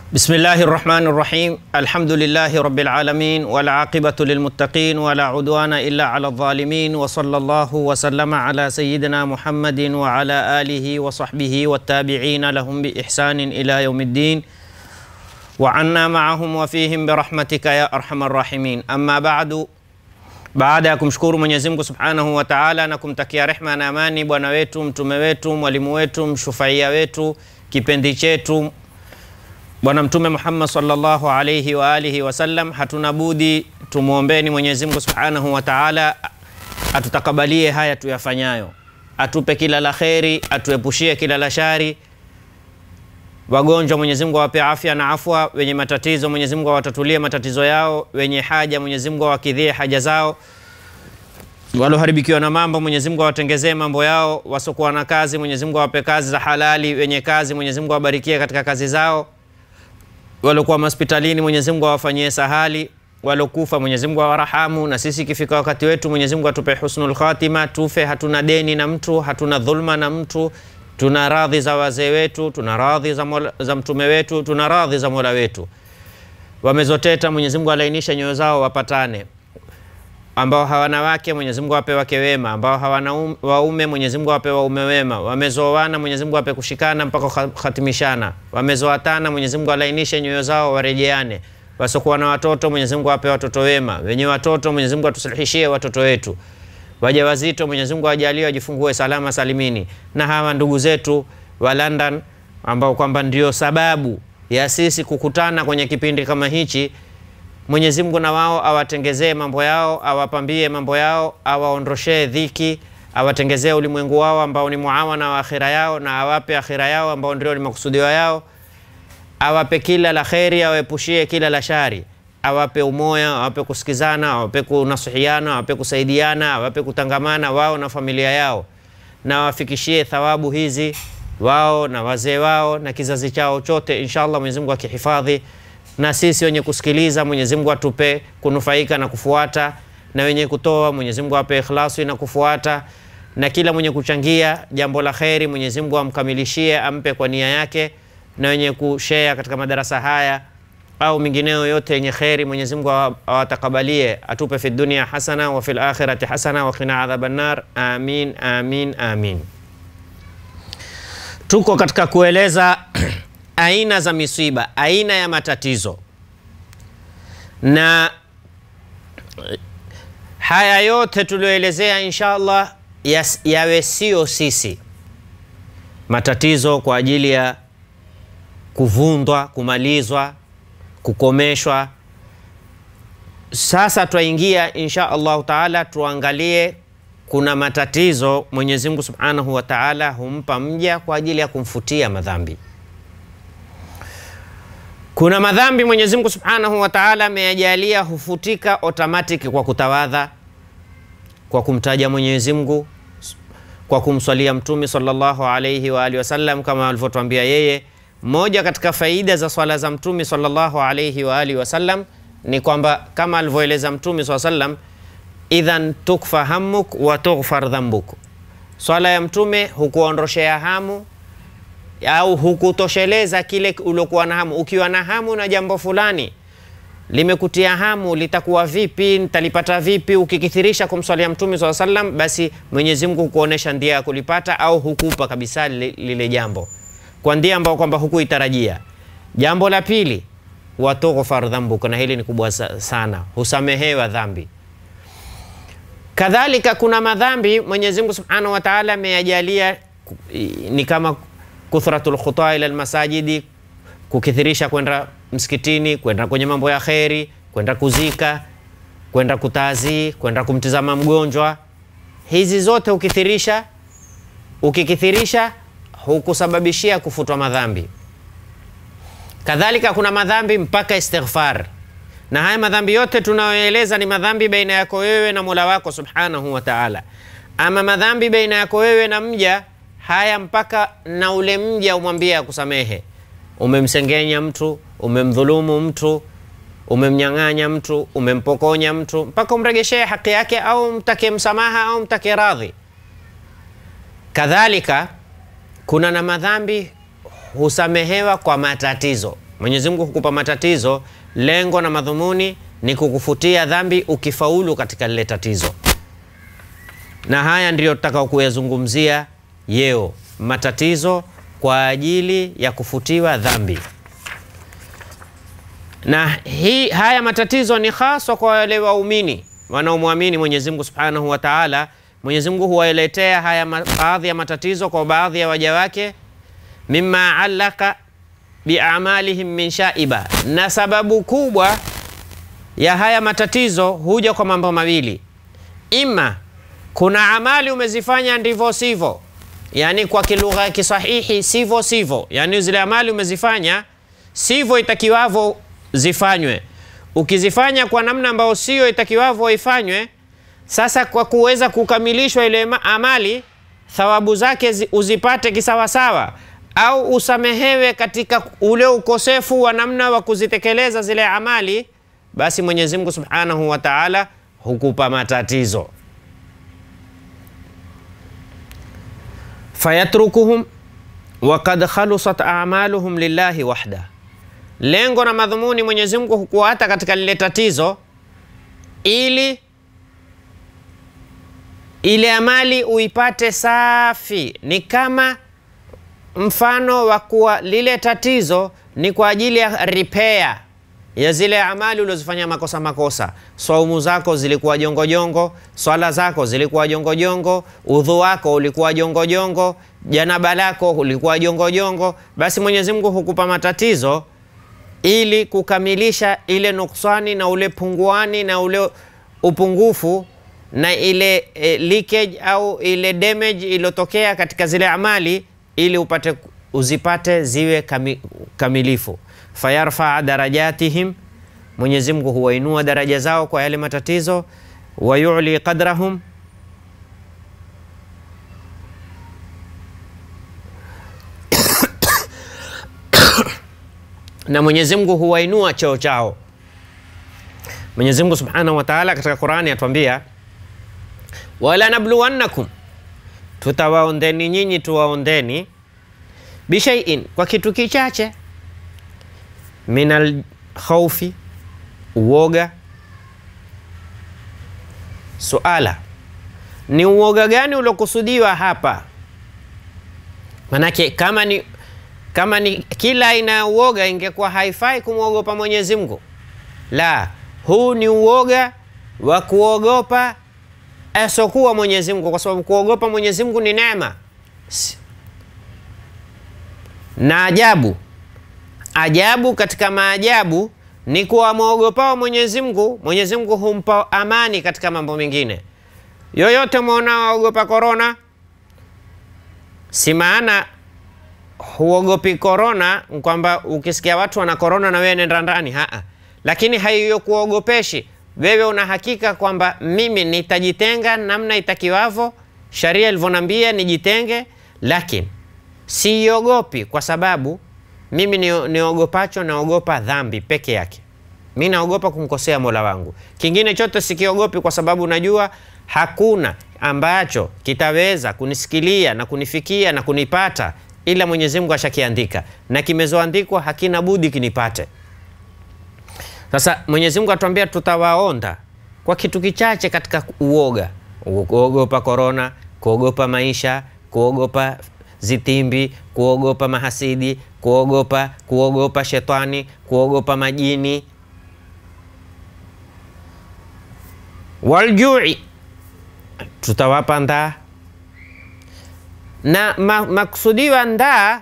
بسم الله الرحمن الرحيم الحمد لله رب العالمين والعاقبة للمتقين ولا عدوان إلا على الظالمين وصلى الله وسلم على سيدنا محمد وعلى آله وصحبه والتابعين لهم بإحسان إلى يوم الدين وعنا معهم وفيهم برحمتك يا أرحم الراحمين أما بعد baada ya kumshukuru Mwenyezi Mungu Subhanahu wa Ta'ala na kumtakia rehma na amani bwana wetu mtume wetu mwalimu wetu mshufaia wetu kipendi chetu Bwana Mtume Muhammad sallallahu alayhi wa alihi wasallam, hatuna budi tumwombeni Mwenyezi Mungu Subhanahu wa Ta'ala atutakabalie haya tuyafanyayo, atupe kila la kheri, atuepushie kila la shari. Wagonjwa Mwenyezi Mungu awape afya na afwa, wenye matatizo Mwenyezi Mungu awatatulie matatizo yao, wenye haja Mwenyezi Mungu awakidhie haja zao, waloharibikiwa na mambo Mwenyezi Mungu awatengezee mambo yao, wasokuwa na kazi Mwenyezi Mungu awape kazi za halali, wenye kazi Mwenyezi Mungu awabarikie katika kazi zao waliokuwa hospitalini Mwenyezi Mungu awafanyie sahali, walokufa Mwenyezi Mungu awarahamu, na sisi ikifika wakati wetu Mwenyezi Mungu atupe husnul khatima, tufe hatuna deni na mtu, hatuna dhulma na mtu, tuna radhi za wazee wetu, tuna radhi za, mola, za mtume wetu, tuna radhi za mola wetu. Wamezoteta Mwenyezi Mungu alainisha nyoyo zao wapatane ambao hawana wake Mwenyezi Mungu awape wake wema, ambao hawana um, waume Mwenyezi Mungu awape waume wema, wamezoana Mwenyezi Mungu awape kushikana mpaka khatimishana, wamezoatana Mwenyezi Mungu alainishe nyoyo zao warejeane, wasiokuwa na watoto Mwenyezi Mungu awape watoto wema, wenye watoto Mwenyezi Mungu atusulihishie watoto wetu, wajawazito Mwenyezi Mungu ajalie wajifungue salama salimini, na hawa ndugu zetu wa London ambao kwamba ndio sababu ya sisi kukutana kwenye kipindi kama hichi Mwenyezi Mungu na wao awatengezee mambo yao, awapambie mambo yao, awaondoshee dhiki, awatengezee ulimwengu wao ambao ni muawana wa akhira yao, na awape akhira yao ambao ndio ni makusudio yao, awape kila la kheri, awaepushie kila la shari, awape umoya, awape kusikizana, awape kunasihiana, awape kusaidiana, awape kutangamana wao na familia yao, na awafikishie thawabu hizi wao na wazee wao na kizazi chao chote, inshallah Mwenyezi Mungu akihifadhi na sisi wenye kusikiliza Mwenyezi Mungu atupe kunufaika na kufuata, na wenye kutoa Mwenyezi Mungu ape ikhlasi na kufuata, na kila mwenye kuchangia jambo la kheri Mwenyezi Mungu amkamilishie, ampe kwa nia yake, na wenye kushare katika madarasa haya au mingineo yote yenye kheri Mwenyezi Mungu awatakabalie, atupe fi dunia hasana wa fil akhirati hasana wa qina adhaban nar. Amin, amin, amin. Tuko katika kueleza aina za misiba, aina ya matatizo, na haya yote tulioelezea insha Allah yas, yawe sio sisi matatizo kwa ajili ya kuvundwa, kumalizwa, kukomeshwa. Sasa twaingia insha Allahu taala, tuangalie kuna matatizo Mwenyezi Mungu subhanahu wa taala humpa mja kwa ajili ya kumfutia madhambi. Kuna madhambi Mwenyezi Mungu Subhanahu wa Ta'ala ameyajalia hufutika automatic kwa kutawadha, kwa kumtaja Mwenyezi Mungu, kwa kumswalia Mtume sallallahu alayhi wa alihi wasallam, kama alivyotuambia yeye. Moja katika faida za swala za Mtume sallallahu alayhi wa alihi wasallam ni kwamba kama alivyoeleza Mtume sallallahu alayhi wasallam, idhan tukfa hammuk wa tughfar dhambuk, swala ya Mtume hukuondoshea hamu au hukutosheleza kile uliokuwa na hamu. Ukiwa na hamu na jambo fulani limekutia hamu, litakuwa vipi, nitalipata vipi? Ukikithirisha kumswalia Mtume swalla sallam, basi Mwenyezi Mungu hukuonesha ndia ya kulipata, au hukupa kabisa lile, lile jambo kwa ndia ambao kwamba hukuitarajia. Jambo la pili, watughfar dhambuk, na hili ni kubwa sana, husamehewa dhambi. Kadhalika kuna madhambi Mwenyezi Mungu Subhanahu wa Ta'ala ameyajalia ni kama kuthratul khutaa ila almasajidi, kukithirisha kwenda msikitini, kwenda kwenye mambo ya kheri, kwenda kuzika, kwenda kutazi, kwenda kumtizama mgonjwa. Hizi zote ukithirisha, ukikithirisha hukusababishia kufutwa madhambi. Kadhalika kuna madhambi mpaka istighfar, na haya madhambi yote tunayoeleza ni madhambi baina yako wewe na Mola wako subhanahu wa ta'ala. Ama madhambi baina yako wewe na mja haya mpaka na ule mja umwambie akusamehe. Umemsengenya mtu, umemdhulumu mtu, umemnyang'anya mtu, umempokonya mtu, mpaka umregeshee haki yake, au mtake msamaha au mtake radhi. Kadhalika kuna na madhambi husamehewa kwa matatizo. Mwenyezi Mungu hukupa matatizo, lengo na madhumuni ni kukufutia dhambi ukifaulu katika lile tatizo, na haya ndiyo tutakao kuyazungumzia yeo, matatizo kwa ajili ya kufutiwa dhambi. Na hii, haya matatizo ni haswa kwa wale waumini wanaomwamini Mwenyezi Mungu Subhanahu wa Ta'ala. Mwenyezi Mungu huwaletea haya baadhi ya matatizo kwa baadhi ya waja wake, mimma allaka biamalihim min shaiba, na sababu kubwa ya haya matatizo huja kwa mambo mawili, ima kuna amali umezifanya ndivyo sivyo, yani kwa kilugha ya kisahihi sivyo sivyo, yani zile amali umezifanya sivyo itakiwavyo zifanywe. Ukizifanya kwa namna ambayo sio itakiwavyo ifanywe, sasa kwa kuweza kukamilishwa ile amali, thawabu zake uzipate kisawasawa, au usamehewe katika ule ukosefu wa namna wa kuzitekeleza zile amali, basi Mwenyezi Mungu Subhanahu wa Ta'ala hukupa matatizo. fayatrukuhum wakad khalusat a'maluhum lillahi wahda Lengo na madhumuni Mwenyezi Mungu hukuata katika lile tatizo ili ile amali uipate safi. Ni kama mfano wa kuwa lile tatizo ni kwa ajili ya repair ya zile amali ulizofanya makosa makosa. Saumu zako zilikuwa jongojongo, swala zako zilikuwa jongojongo, udhu wako ulikuwa jongojongo, janaba lako ulikuwa jongojongo. Basi Mwenyezi Mungu hukupa matatizo ili kukamilisha ile nuksani na ule punguani na ule upungufu na ile e, leakage au ile damage iliyotokea katika zile amali ili upate uzipate ziwe kami, kamilifu. Fayarfaa darajatihim, Mwenyezi Mungu huwainua daraja zao kwa yale matatizo. Wayuli qadrahum, na Mwenyezi Mungu huwainua cheo chao. Mwenyezi Mungu Subhanahu wa Ta'ala katika Qur'ani atuambia, wala nabluwannakum, tutawaondeni nyinyi, tuwaondeni bishaiin, kwa kitu kichache, minal khaufi, uoga. Suala ni uoga gani uliokusudiwa hapa? Manake kama ni kama ni kila aina ya uoga ingekuwa haifai kumwogopa Mwenyezi Mungu. La, huu ni uoga wa kuogopa asokuwa Mwenyezi Mungu, kwa sababu kuogopa Mwenyezi Mungu ni neema na ajabu. Ajabu katika maajabu ni kuwa mwogopao Mwenyezi Mungu, Mwenyezi Mungu humpa amani katika mambo mengine yoyote. Mwona waogopa korona, si maana huogopi korona kwamba ukisikia watu wana korona na wewe nenda ndani, haa. Lakini haiyo kuogopeshi wewe, una hakika kwamba mimi nitajitenga namna itakiwavo, sharia ilivyonambia nijitenge, lakini siogopi kwa sababu mimi niogopacho, naogopa dhambi peke yake. Mi naogopa kumkosea Mola wangu, kingine chote sikiogopi, kwa sababu najua hakuna ambacho kitaweza kunisikilia na kunifikia na kunipata ila Mwenyezi Mungu ashakiandika na kimezoandikwa, hakina budi kinipate. Sasa Mwenyezi Mungu atuambia tutawaonda kwa kitu kichache katika uoga, kuogopa korona, kuogopa maisha, kuogopa zitimbi, kuogopa mahasidi, kuogopa kuogopa shetani, kuogopa majini, waljui, tutawapa ndaa na ma, maksudiwa ndaa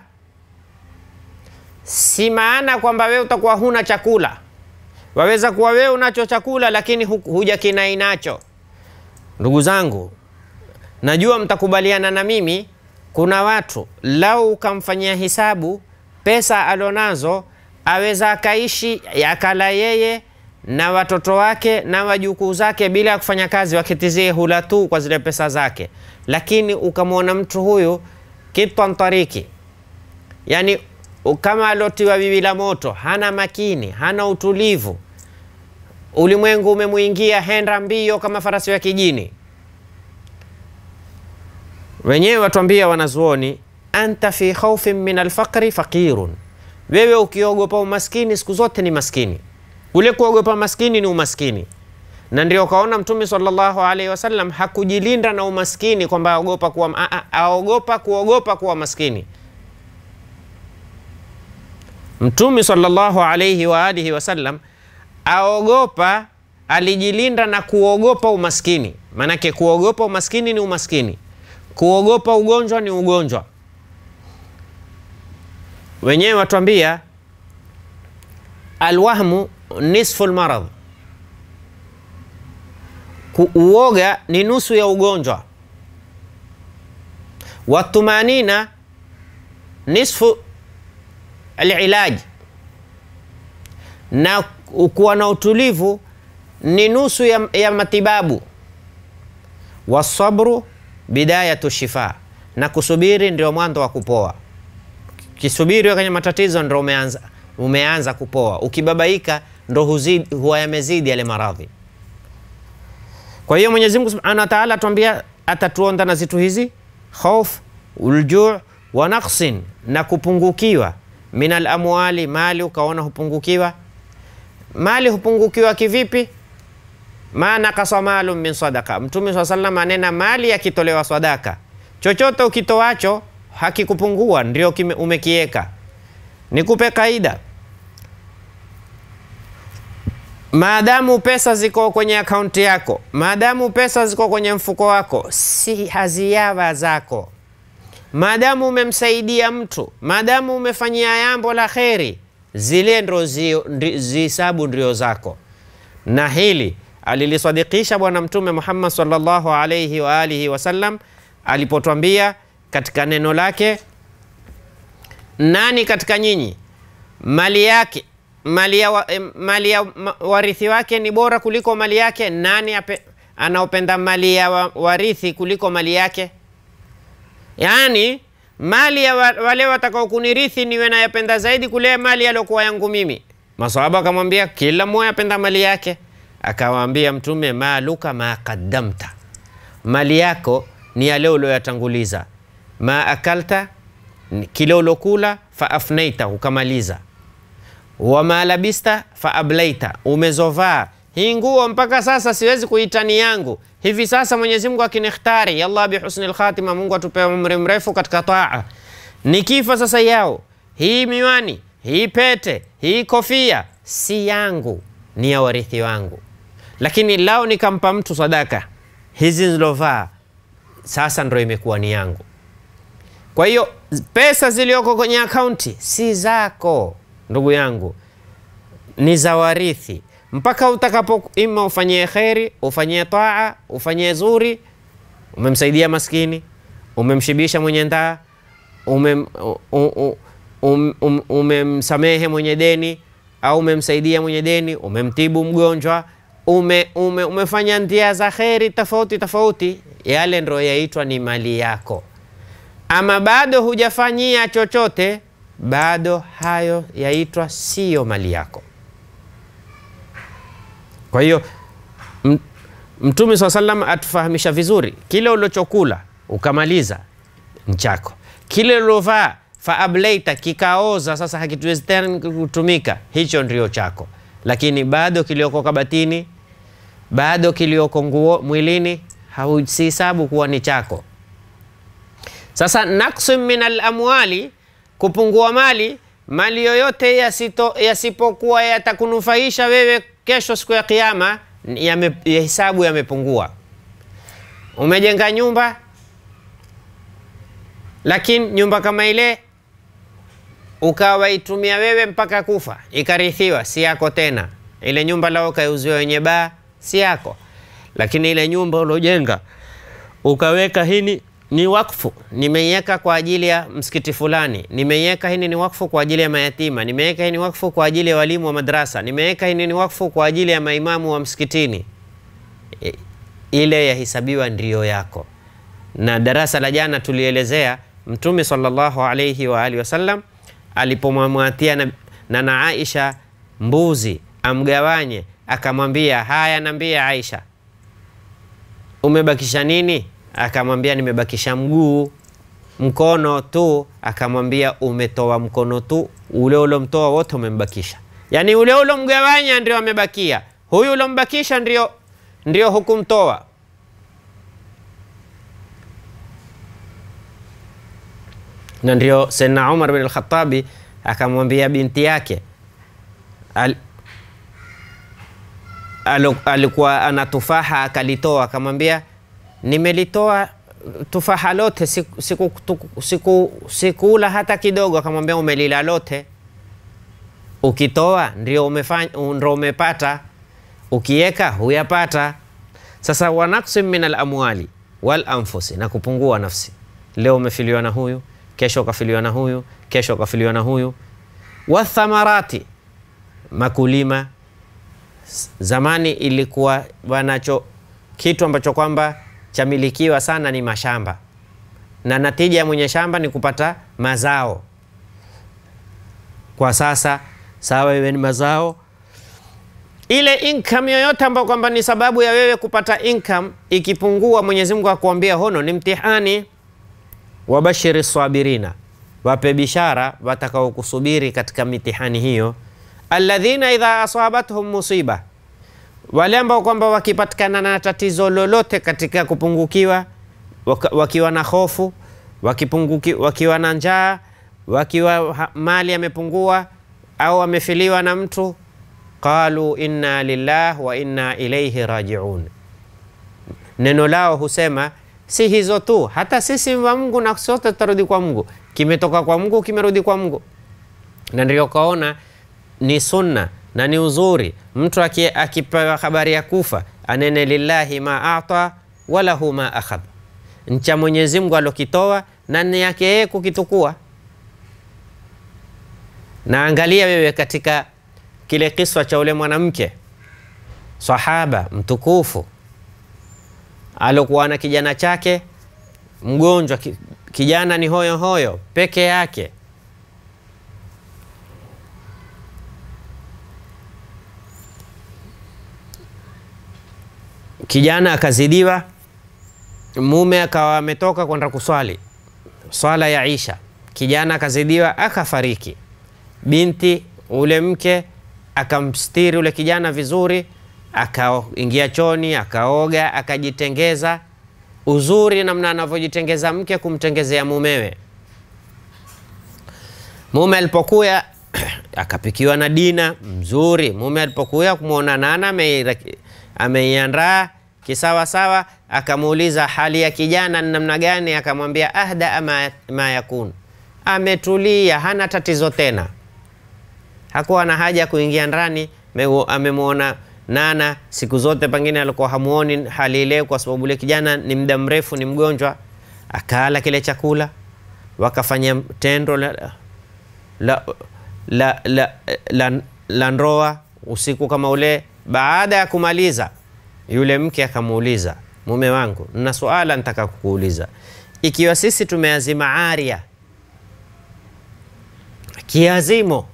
si maana kwamba wewe utakuwa huna chakula. Waweza kuwa wewe unacho chakula lakini hu, huja kinai nacho. Ndugu zangu, najua mtakubaliana na mimi, kuna watu lau ukamfanyia hisabu pesa alionazo aweza akaishi akala yeye na watoto wake na wajukuu zake bila ya kufanya kazi, wakitizie hula tu kwa zile pesa zake. Lakini ukamwona mtu huyu kitwan tariki, yani kama alotiwa bibi la moto, hana makini, hana utulivu, ulimwengu umemwingia, henda mbio kama farasi wa kijini. Wenyewe watuambia wanazuoni, anta fi khaufin min alfaqri faqirun, Wewe ukiogopa umaskini siku zote ni maskini. Ule kuogopa maskini ni umaskini, na ndio ukaona Mtume sallallahu alaihi wasallam hakujilinda na umaskini kwamba aogopa kuwa, aogopa kuogopa kuwa maskini. Mtume sallallahu alaihi wa alihi wasallam aogopa, alijilinda na kuogopa umaskini. Maanake kuogopa umaskini ni umaskini, kuogopa ugonjwa ni ugonjwa. Wenyewe watuambia alwahmu nisfu lmaradh, uoga ni nusu ya ugonjwa. Watumanina nisfu alilaji, na kuwa na utulivu ni nusu ya, ya matibabu. Wasabru bidayatu shifa, na kusubiri ndio mwanzo wa kupoa. Kisubiri kwenye matatizo ndio umeanza, umeanza kupoa. Ukibabaika ndo huwa yamezidi yale maradhi. Kwa hiyo Mwenyezi Mungu Subhanahu wa Ta'ala atuambia atatuonda na zitu hizi khauf, uljuu wa naqsin, na kupungukiwa min alamwali, mali ukaona hupungukiwa. Mali hupungukiwa kivipi? ma nakasa malum min sadaka. Mtume swalla sallam anena mali yakitolewa sadaka, chochote ukitoacho hakikupungua, ndio umekieka. Nikupe kaida, maadamu pesa ziko kwenye akaunti yako, maadamu pesa ziko kwenye mfuko wako, si haziawa zako. Maadamu umemsaidia mtu, maadamu umefanyia jambo la kheri, zile ndo zihisabu ndio zako. Na hili alilisadikisha Bwana Mtume Muhammad sallallahu alaihi wa alihi wasallam alipotwambia katika neno lake, nani katika nyinyi mali yake mali ya, wa, mali ya warithi wake ni bora kuliko mali yake? Nani anaopenda mali ya wa, warithi kuliko mali yake? Yaani mali ya wa, wale watakao kunirithi niwe nayapenda zaidi kule mali yaliokuwa yangu mimi. Masahaba akamwambia kila mmoja apenda mali yake. Akawaambia Mtume, maluka ma qaddamta, mali yako ni yale ulioyatanguliza. Ma akalta, kile ulokula, fa afnaita, ukamaliza. Wama labista fa ablaita, umezovaa hii nguo mpaka sasa siwezi kuita ni yangu. Hivi sasa Mwenyezi Mungu akinikhtari, yallah bihusnil khatima, Mungu atupe umri mrefu katika taa. Nikifa sasa yao hii miwani, hii pete, hii kofia si yangu, ni ya warithi wangu. Lakini lao nikampa mtu sadaka, hizi zilovaa sasa ndo imekuwa ni yangu. Kwa hiyo pesa zilioko kwenye akaunti si zako ndugu yangu, ni za warithi mpaka utakapo, ima ufanyie kheri, ufanyie taa, ufanyie zuri. Umemsaidia maskini, umemshibisha mwenye ndaa, umem, um, um, um, umemsamehe mwenye deni au umemsaidia mwenye deni, umemtibu mgonjwa, ume, ume, umefanya ndia za kheri tofauti tofauti, yale ndo yaitwa ni mali yako. Ama bado hujafanyia chochote, bado hayo yaitwa siyo mali yako. Kwa hiyo Mtume saa salam atufahamisha vizuri, kile ulichokula ukamaliza nchako, kile uliovaa faableita kikaoza, sasa hakituwezi tena kutumika, hicho ndio chako. Lakini bado kilioko kabatini, bado kilioko nguo mwilini, hausihisabu kuwa ni chako. Sasa naksun min alamwali, kupungua mali, mali yoyote yasipokuwa yatakunufaisha wewe kesho siku ya Kiyama, ya hisabu yamepungua. Umejenga nyumba, lakini nyumba kama ile ukawaitumia wewe mpaka kufa, ikarithiwa, si yako tena. Ile nyumba lao ukaiuziwa wenye baa, si yako. Lakini ile nyumba uliojenga ukaweka hini ni wakfu, nimeiweka kwa ajili ya msikiti fulani, nimeiweka hini ni wakfu kwa ajili ya mayatima, nimeweka hii ni wakfu kwa ajili ya walimu wa madrasa, nimeweka hini ni wakfu kwa ajili ya maimamu wa msikitini. E, ile yahisabiwa ndiyo yako. Na darasa la jana tulielezea Mtume sallallahu alayhi wa alihi wasallam alipomwamwatia na, na, na Aisha mbuzi amgawanye, akamwambia haya, nambia Aisha, umebakisha nini? Akamwambia nimebakisha mguu. mkono tu, akamwambia umetoa mkono tu, ule ulomtoa wote umembakisha. Yani ule ulomgawanya ndio amebakia, huyu ulombakisha ndio, ndio hukumtoa. Na ndio Sayyidina Umar bin al-Khattabi akamwambia binti yake al, alu- alikuwa ana tufaha akalitoa, akamwambia nimelitoa tufaha lote siku, siku, tuku- siku, sikula hata kidogo. Akamwambia umelila lote, ukitoa ndio umefanya, ndio umepata, ukiweka huyapata. Sasa wanaksim min alamwali wal anfusi, na kupungua nafsi. Leo umefiliwa na huyu, kesho ukafiliwa na huyu, kesho ukafiliwa na huyu. Wathamarati, makulima zamani ilikuwa wanacho kitu ambacho kwamba chamilikiwa sana ni mashamba, na natija ya mwenye shamba ni kupata mazao. Kwa sasa sawa, iwe ni mazao, ile income yoyote ambayo kwamba ni sababu ya wewe kupata income ikipungua, Mwenyezi Mungu akuambia hono ni mtihani. Wabashiri sabirina, wape bishara watakao kusubiri katika mitihani hiyo. Alladhina idha asabathum musiba, wale ambao kwamba wakipatikana na tatizo lolote katika kupungukiwa, waka- wakiwa na hofu, wakipunguki, wakiwa na njaa, wakiwa ha- mali yamepungua au wamefiliwa na mtu, qalu inna lillah wa inna ilaihi rajiun. Neno lao husema si hizo tu, hata sisi wa Mungu na sote tutarudi kwa Mungu. Kimetoka kwa Mungu, kimerudi kwa Mungu. Na ndio kaona ni sunna na ni uzuri mtu aki- akipewa habari ya kufa anene lillahi ma ata walahu ma akhadha, ncha Mwenyezi Mungu alokitoa na ni yake yeye kukitukua. Na angalia wewe katika kile kiswa cha ule mwanamke sahaba mtukufu alokuwa na kijana chake mgonjwa, ki- kijana ni hoyo hoyo peke yake kijana akazidiwa, mume akawa ametoka kwenda kuswali swala ya Isha, kijana akazidiwa akafariki. Binti ule mke akamstiri ule kijana vizuri, akaingia choni, akaoga, akajitengeza. Uzuri namna anavyojitengeza mke kumtengezea mumewe. Mume alipokuya akapikiwa na dina mzuri. Mume alipokuya kumwona nana ameira- ameiandaa kisawasawa, akamuuliza hali ya kijana ni namna gani, akamwambia ahda ma, ma yakun, ametulia, hana tatizo tena. Hakuwa na haja ya kuingia ndani. Meu- Amemwona nana siku zote, pengine alikuwa hamuoni hali ile, kwa sababu ule kijana ni muda mrefu ni mgonjwa. Akala kile chakula, wakafanya tendo la, la, la, la, la, la ndoa usiku kama ule. Baada ya kumaliza, yule mke akamuuliza mume wangu, nina suala nitaka kukuuliza. Ikiwa sisi tumeazima aria kiazimo,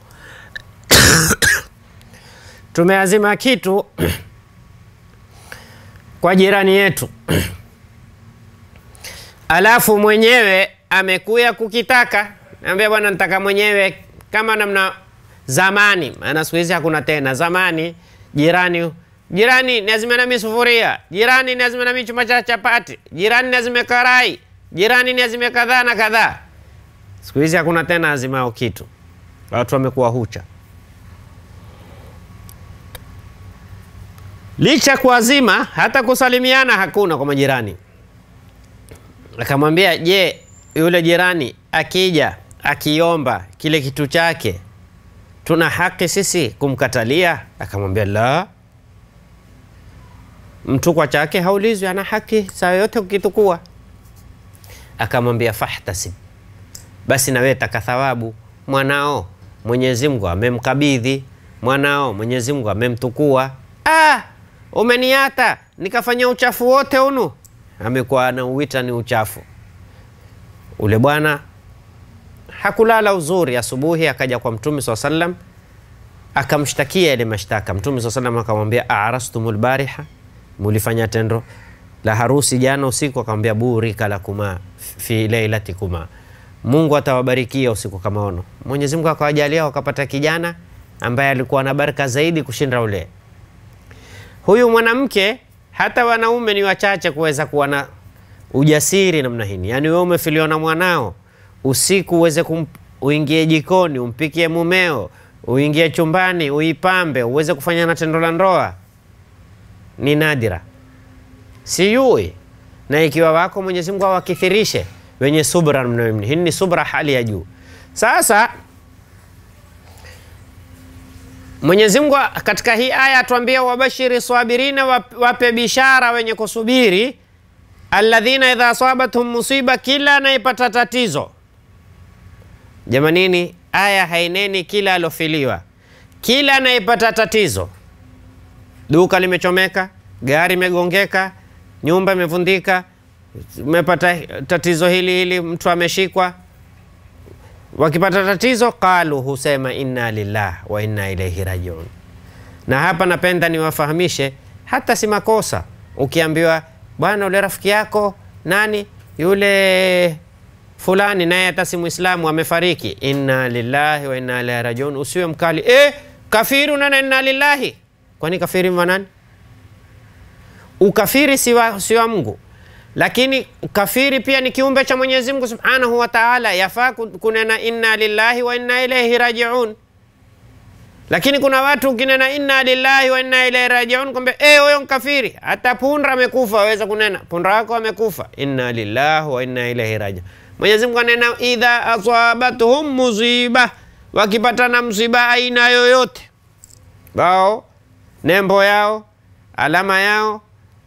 tumeazima kitu kwa jirani yetu alafu mwenyewe amekuya kukitaka, naambia bwana, nitaka mwenyewe kama namna zamani, maana siku hizi hakuna tena. Zamani jirani jirani lazima nami sufuria, jirani lazima nami chuma cha chapati, jirani lazima karai, jirani lazima kadhaa na kadhaa. Siku hizi hakuna tena azimao kitu, watu wamekuwa hucha. Licha kuazima, hata kusalimiana hakuna kwa majirani. Akamwambia, je, yule jirani akija akiomba kile kitu chake, tuna haki sisi kumkatalia? Akamwambia, la, mtu kwa chake haulizwi, ana haki saa yote kukitukua. Akamwambia, fahtasib, basi na wewe taka thawabu. Mwanao Mwenyezi Mungu amemkabidhi, mwanao Mwenyezi Mungu amemtukua. Ah, umeniata nikafanya uchafu wote unu amekuwa anauita ni uchafu. Ule bwana hakulala uzuri, asubuhi akaja kwa Mtume swalla sallam akamshtakia ile mashtaka. Mtume swalla sallam akamwambia arastumul bariha, mulifanya tendo la harusi jana usiku? Akamwambia burika lakuma fi lailatikuma, Mungu atawabarikia usiku kama ono. Mwenyezi Mungu akawajalia wakapata kijana ambaye alikuwa na baraka zaidi kushinda ule. Huyu mwanamke, hata wanaume ni wachache kuweza kuwa na ujasiri namna hii. Yaani wewe umefiliwa na mwanao usiku, uweze kum, uingie jikoni umpikie mumeo, uingie chumbani uipambe, uweze kufanya na tendo la ndoa, ni nadira, siyui. Na ikiwa wako Mwenyezi Mungu awakithirishe wenye subra namna hii. Hii ni subra hali ya juu. Sasa Mwenyezi Mungu katika hii aya atuambia, wabashiri sabirina, wape bishara wenye kusubiri, alladhina idha asabathum musiba, kila anayepata tatizo. Jamanini, aya haineni kila alofiliwa, kila anayepata tatizo, duka limechomeka, gari imegongeka, nyumba imevundika, umepata tatizo hili hili, mtu ameshikwa wakipata tatizo qalu, husema inna lillah wa inna ilaihi rajiun. Na hapa napenda niwafahamishe, hata si makosa ukiambiwa bwana, ule rafiki yako nani yule fulani, naye hata si Muislamu amefariki, inna lillahi wa inna ilaihi rajiun. Usiwe mkali e, kafiru nana inna lillahi. Kwani kafiri manani? Ukafiri si wa Mungu lakini kafiri pia ni kiumbe cha Mwenyezi Mungu Subhanahu wa Ta'ala, yafaa kunena inna lillahi wa inna ilaihi rajiun. Lakini kuna watu ukinena inna lillahi wa inna ilaihi rajiun, kwamba eh, huyo mkafiri. Hata punda amekufa waweza kunena punda wako amekufa, inna lillahi wa inna ilaihi rajiun. Mwenyezi Mungu anena idha asabatuhum musiba, wakipata na msiba aina yoyote, bao nembo yao alama yao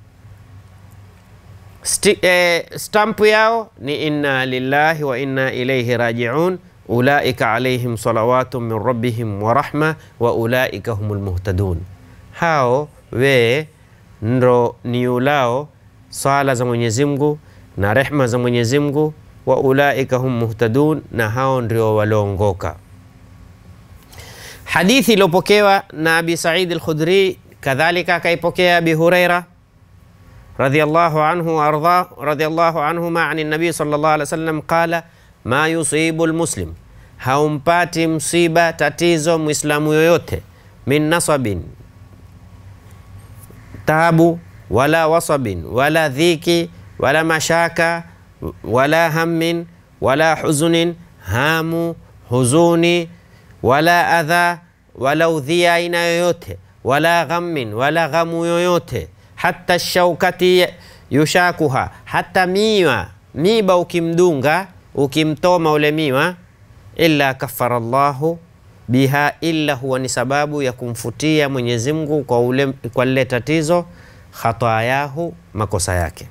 Sti, eh, stampu yao ni inna lillahi wa inna ilaihi rajiun ulaika alaihim salawatu min rabbihim wa rahma wa ulaika humul muhtadun. Hao we ndo ni ulao sala za Mwenyezi Mungu na rehma za Mwenyezi Mungu, wa ulaika hum muhtadun, na hao ndio walioongoka. Hadithi iliyopokewa na Abi Said al-Khudri, kadhalika akaipokea Abi Huraira radhiyallahu anhu wa arda radhiyallahu anhuma an nabii sallallahu alaihi wasallam qala ma yusibu almuslim, haumpati msiba tatizo muislamu yoyote min nasabin, tabu wala wasabin wala dhiki wala mashaka wala hammin wala huzunin, hamu huzuni wala adha wala udhia aina yoyote wala ghammin wala ghamu yoyote hata shaukati yushakuha, hata miwa miba ukimdunga ukimtoma ule miwa, illa kafara Allahu biha, illa huwa ni sababu ya kumfutia Mwenyezi Mungu kwa ule kwa lile tatizo, khatayahu, makosa yake.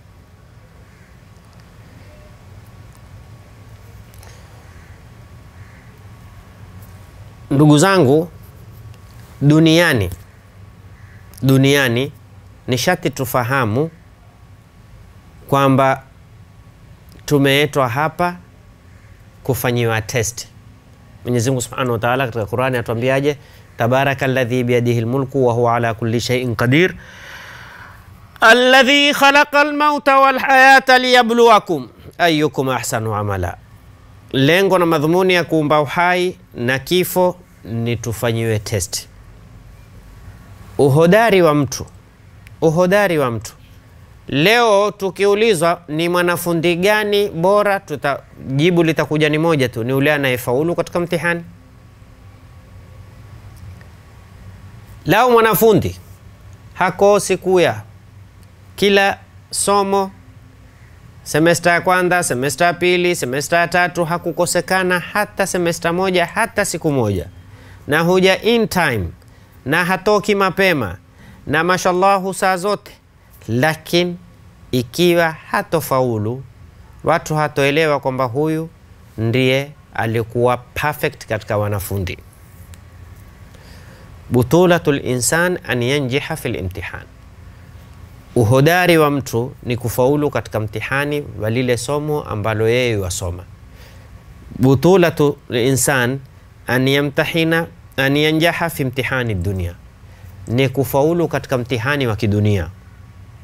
Ndugu zangu, duniani duniani ni shati tufahamu kwamba tumeetwa hapa kufanyiwa test. Mwenyezi Mungu Subhanahu wa Ta'ala katika Qur'ani atuambiaje? tabaraka alladhi biyadihi almulku wa huwa ala kulli shay'in qadir alladhi khalaqa almauta walhayata liyabluwakum ayyukum ahsanu amala. Lengo na madhumuni ya kuumba uhai na kifo ni tufanyiwe test. Uhodari wa mtu uhodari wa mtu. Leo tukiulizwa ni mwanafundi gani bora, tuta jibu litakuja ni moja tu, ni ule anayefaulu katika mtihani. Lao mwanafundi hakosi kuya kila somo, semesta ya kwanza, semesta ya pili, semesta ya tatu, hakukosekana hata semesta moja, hata siku moja, na huja in time na hatoki mapema na mashallahu saa zote, lakini ikiwa hatofaulu, watu hatoelewa kwamba huyu ndiye alikuwa perfect katika wanafundi. Butulatul insan an yanjiha fil imtihan, uhodari wa mtu ni kufaulu katika mtihani wa lile somo ambalo yeye wasoma. Butulatul insan an yamtahina an yanjaha fi imtihani dunia ni kufaulu katika mtihani wa kidunia.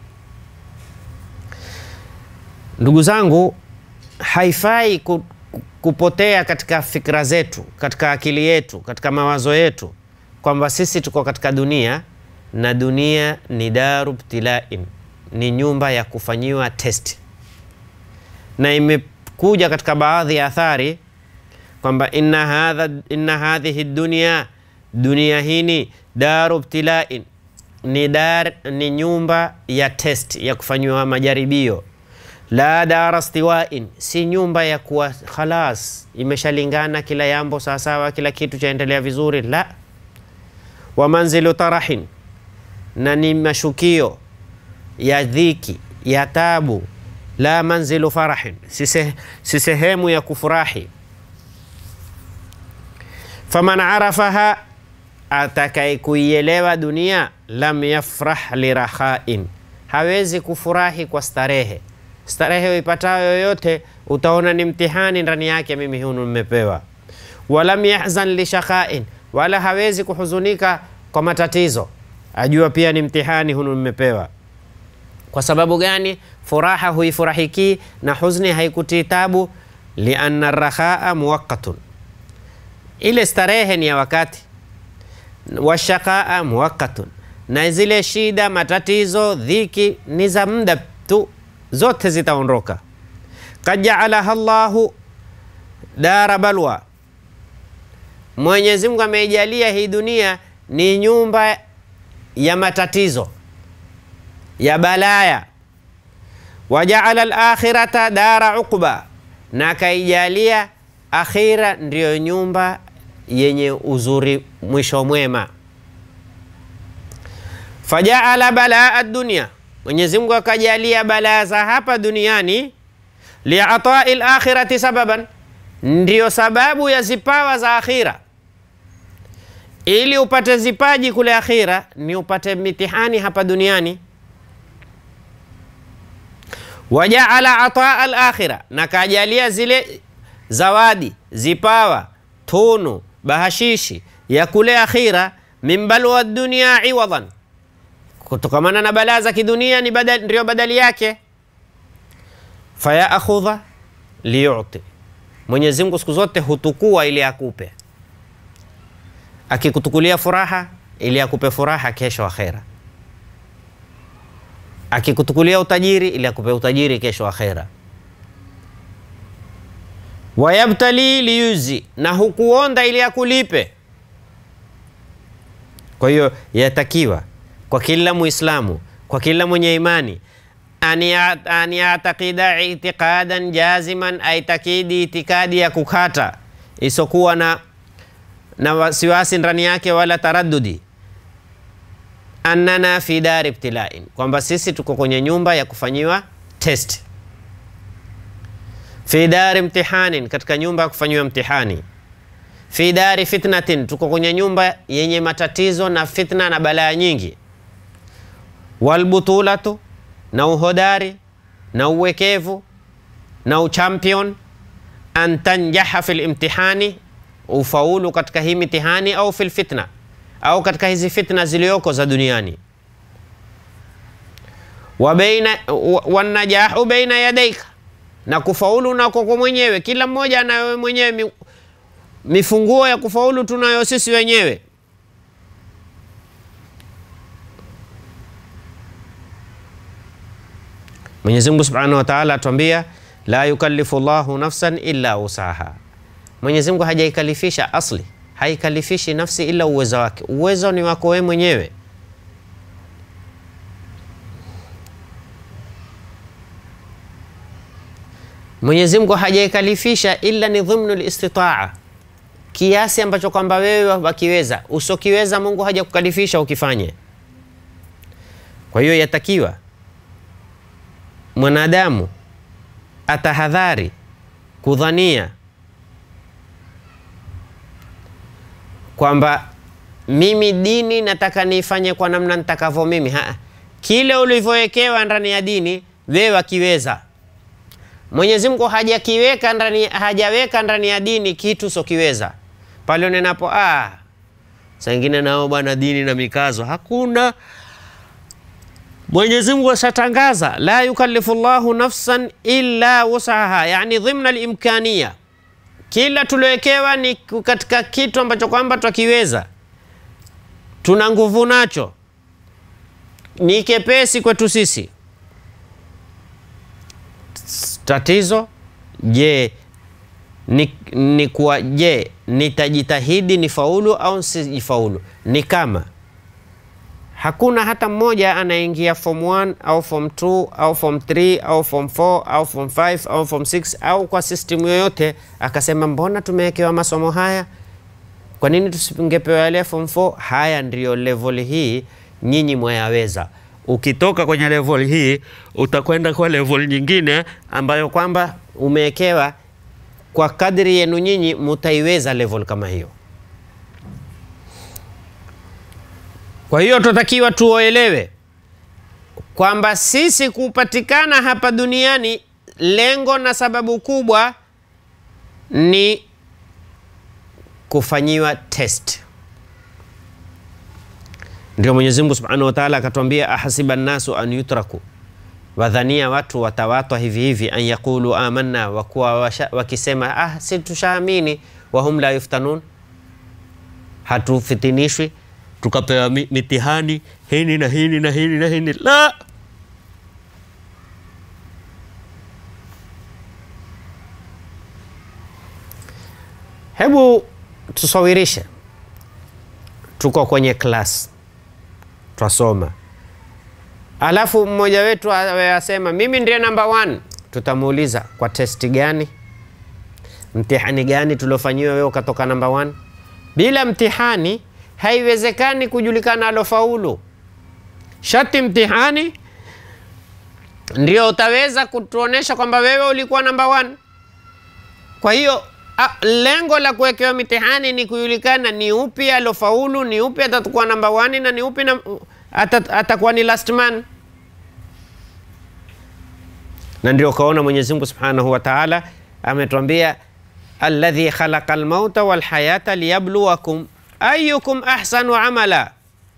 Ndugu zangu, haifai ku, kupotea katika fikra zetu, katika akili yetu, katika mawazo yetu kwamba sisi tuko katika dunia na dunia ni daru btilain, ni nyumba ya kufanyiwa test, na imekuja katika baadhi ya athari kwamba inna hadha inna hadhihi dunya, dunia hini daru btilain, ni dar, ni nyumba ya test ya kufanyiwa majaribio la dara stiwain, si nyumba ya kuwa khalas imeshalingana kila yambo sawasawa, kila kitu chaendelea vizuri. La, wa manzilu tarahin, na ni mashukio ya dhiki ya tabu. La manzilu farahin, si sehemu ya kufurahi. Faman arafaha, atakaye kuielewa dunia, lam yafrah lirahain, hawezi kufurahi kwa starehe starehe uipatayo yoyote utaona ni mtihani ndani yake, mimi hunu nimepewa. Walam yahzan lishaqain, wala hawezi kuhuzunika kwa matatizo, ajua pia ni mtihani hunu nimepewa. Kwa sababu gani? Furaha huifurahiki na huzni haikutii tabu. Lianna rakhaa muwaqqatun, ile starehe ni ya wakati. Washaqaa muwaqqatun, na zile shida, matatizo, dhiki ni za muda tu zote zitaondoka. Kad jaalaha Llahu dara balwa, Mwenyezi Mungu ameijalia hii dunia ni nyumba ya matatizo ya balaya. Wajaala alakhirata dara uqba, na akaijalia akhira ndiyo nyumba yenye uzuri mwisho mwema. Fajaala balaa dunia Mwenyezi Mungu akajalia balaa za hapa duniani liatai lakhirati sababan, ndiyo sababu ya zipawa za akhira. Ili upate zipaji kule akhira, ni upate mitihani hapa duniani. Wajaala ataa lakhira, na kajalia zile zawadi, zipawa, tunu, bahashishi ya kule akhira, min balwa dunia iwadan kutokamana na balaa za kidunia ni badali, ndio badali yake. Fayaakhudha liyuti, Mwenyezi Mungu siku zote hutukua ili akupe, akikutukulia furaha ili akupe furaha kesho akhera, akikutukulia utajiri ili akupe utajiri kesho akhera. Wayabtali liyuzi, na hukuonda ili akulipe. Kwa hiyo yatakiwa kwa kila Muislamu, kwa kila mwenye imani an yatakida itiqadan jaziman, aitakidi itikadi ya kukata isokuwa na, na wasiwasi ndani yake wala taraddudi, annana fi dari ibtilain, kwamba sisi tuko kwenye nyumba ya kufanyiwa test, fi dari imtihanin, katika nyumba ya kufanyiwa mtihani fi dari fitnatin, tuko kwenye nyumba yenye matatizo na fitna na balaa nyingi walbutulatu na uhodari na uwekevu na uchampion, an tanjaha fi limtihani, ufaulu katika hii mitihani, au fi lfitna, au katika hizi fitna zilizoko za duniani. Wanajahu baina yadaika, na kufaulu nako kwa mwenyewe. Kila mmoja anayo mwenyewe mifunguo ya kufaulu, tunayo sisi wenyewe. Mwenyezi Mungu Subhanahu wa Ta'ala atuambia la yukallifu Llahu nafsan illa wusaha. Mwenyezi Mungu hajaikalifisha asli, haikalifishi nafsi ila uwezo wake. Uwezo ni wako wewe mwenyewe. Mwenyezi Mungu hajaikalifisha ila ni dhimnu listitaa, kiasi ambacho kwamba wewe wakiweza. Usokiweza Mungu hajakukalifisha ukifanye. Kwa hiyo yatakiwa mwanadamu atahadhari kudhania kwamba mimi dini nataka niifanye kwa namna nitakavyo mimi. Ha, kile ulivyowekewa ndani ya dini wewe wakiweza. Mwenyezi Mungu hajakiweka ndani, hajaweka ndani ya dini kitu sokiweza. Pale unenapo ah, saa ingine nao bwana dini na mikazo hakuna Mwenyezi Mungu ashatangaza la yukallifu Llahu nafsan illa wusaha, yani dhimna limkania, kila tuliowekewa ni katika kitu ambacho kwamba twakiweza, tuna nguvu nacho, ni kepesi kwetu sisi. Tatizo je, ni, ni kuwa je, nitajitahidi nifaulu au sijifaulu? Ni kama hakuna hata mmoja anaingia form 1 au form 2 au form 3 au form 4 au form 5 au form 6 au kwa system yoyote akasema mbona tumewekewa masomo haya, kwa nini tusingepewa yale form 4? Haya ndiyo level hii, nyinyi mwayaweza. Ukitoka kwenye level hii utakwenda kwa level nyingine ambayo kwamba umewekewa kwa kadri yenu nyinyi mutaiweza level kama hiyo. Kwa hiyo tunatakiwa tuoelewe kwamba sisi kupatikana hapa duniani, lengo na sababu kubwa ni kufanyiwa test. Ndio Mwenyezi Mungu Subhanahu wa Ta'ala akatwambia, ahasiba nnasu an yutraku, wadhania watu watawatwa hivi hivi, an yaqulu amanna, wakuwa wakisema ah, si tushaamini, wahum la yuftanun, hatufitinishwi tukapewa mitihani hini na hini na hini na hini. La, hebu tusawirishe, tuko kwenye class twasoma, alafu mmoja wetu asema mimi ndiye namba one. Tutamuuliza kwa testi gani, mtihani gani tuliofanyiwa wewe ukatoka namba one? Bila mtihani haiwezekani kujulikana alofaulu. Shati mtihani ndio utaweza kutuonesha kwamba wewe ulikuwa namba one. Kwa hiyo a, lengo la kuwekewa mitihani ni kujulikana ni upi alofaulu, ni upi atakuwa namba one na ni upi na, atat, atakuwa ni last man. Na ndio kaona Mwenyezi Mungu Subhanahu wa Ta'ala ametuambia alladhi khalaqa almauta walhayata liyabluwakum ayukum ahsanu amala,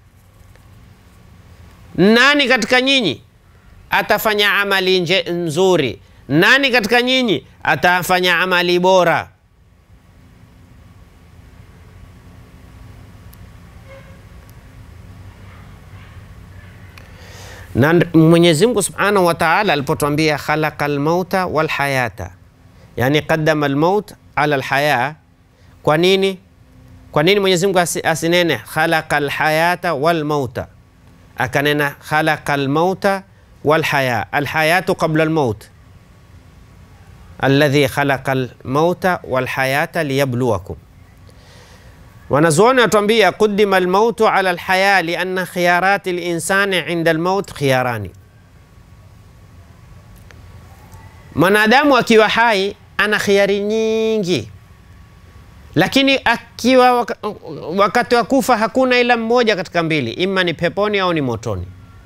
nani katika nyinyi atafanya amali nje nzuri? Nani katika nyinyi atafanya amali bora? Na Mwenyezi Mungu Subhanahu wa Ta'ala alipotwambia khalaqa almauta walhayata, yani qaddama almaut ala alhaya. Kwa nini? Kwa nini Mwenyezi Mungu asinene khalaqa alhayata walmauta, akanena khalaqa almauta walhaya? Alhayatu qabla almaut, alladhi khalaqa almauta walhayata liyabluwakum. Wanazuoni watuambia qudima almautu ala alhaya lianna khiyarati linsani inda almaut khiyarani. Mwanadamu akiwa hai ana khiyari nyingi lakini akiwa wakati wa kufa hakuna ila mmoja katika mbili, ima ni peponi au ni motoni,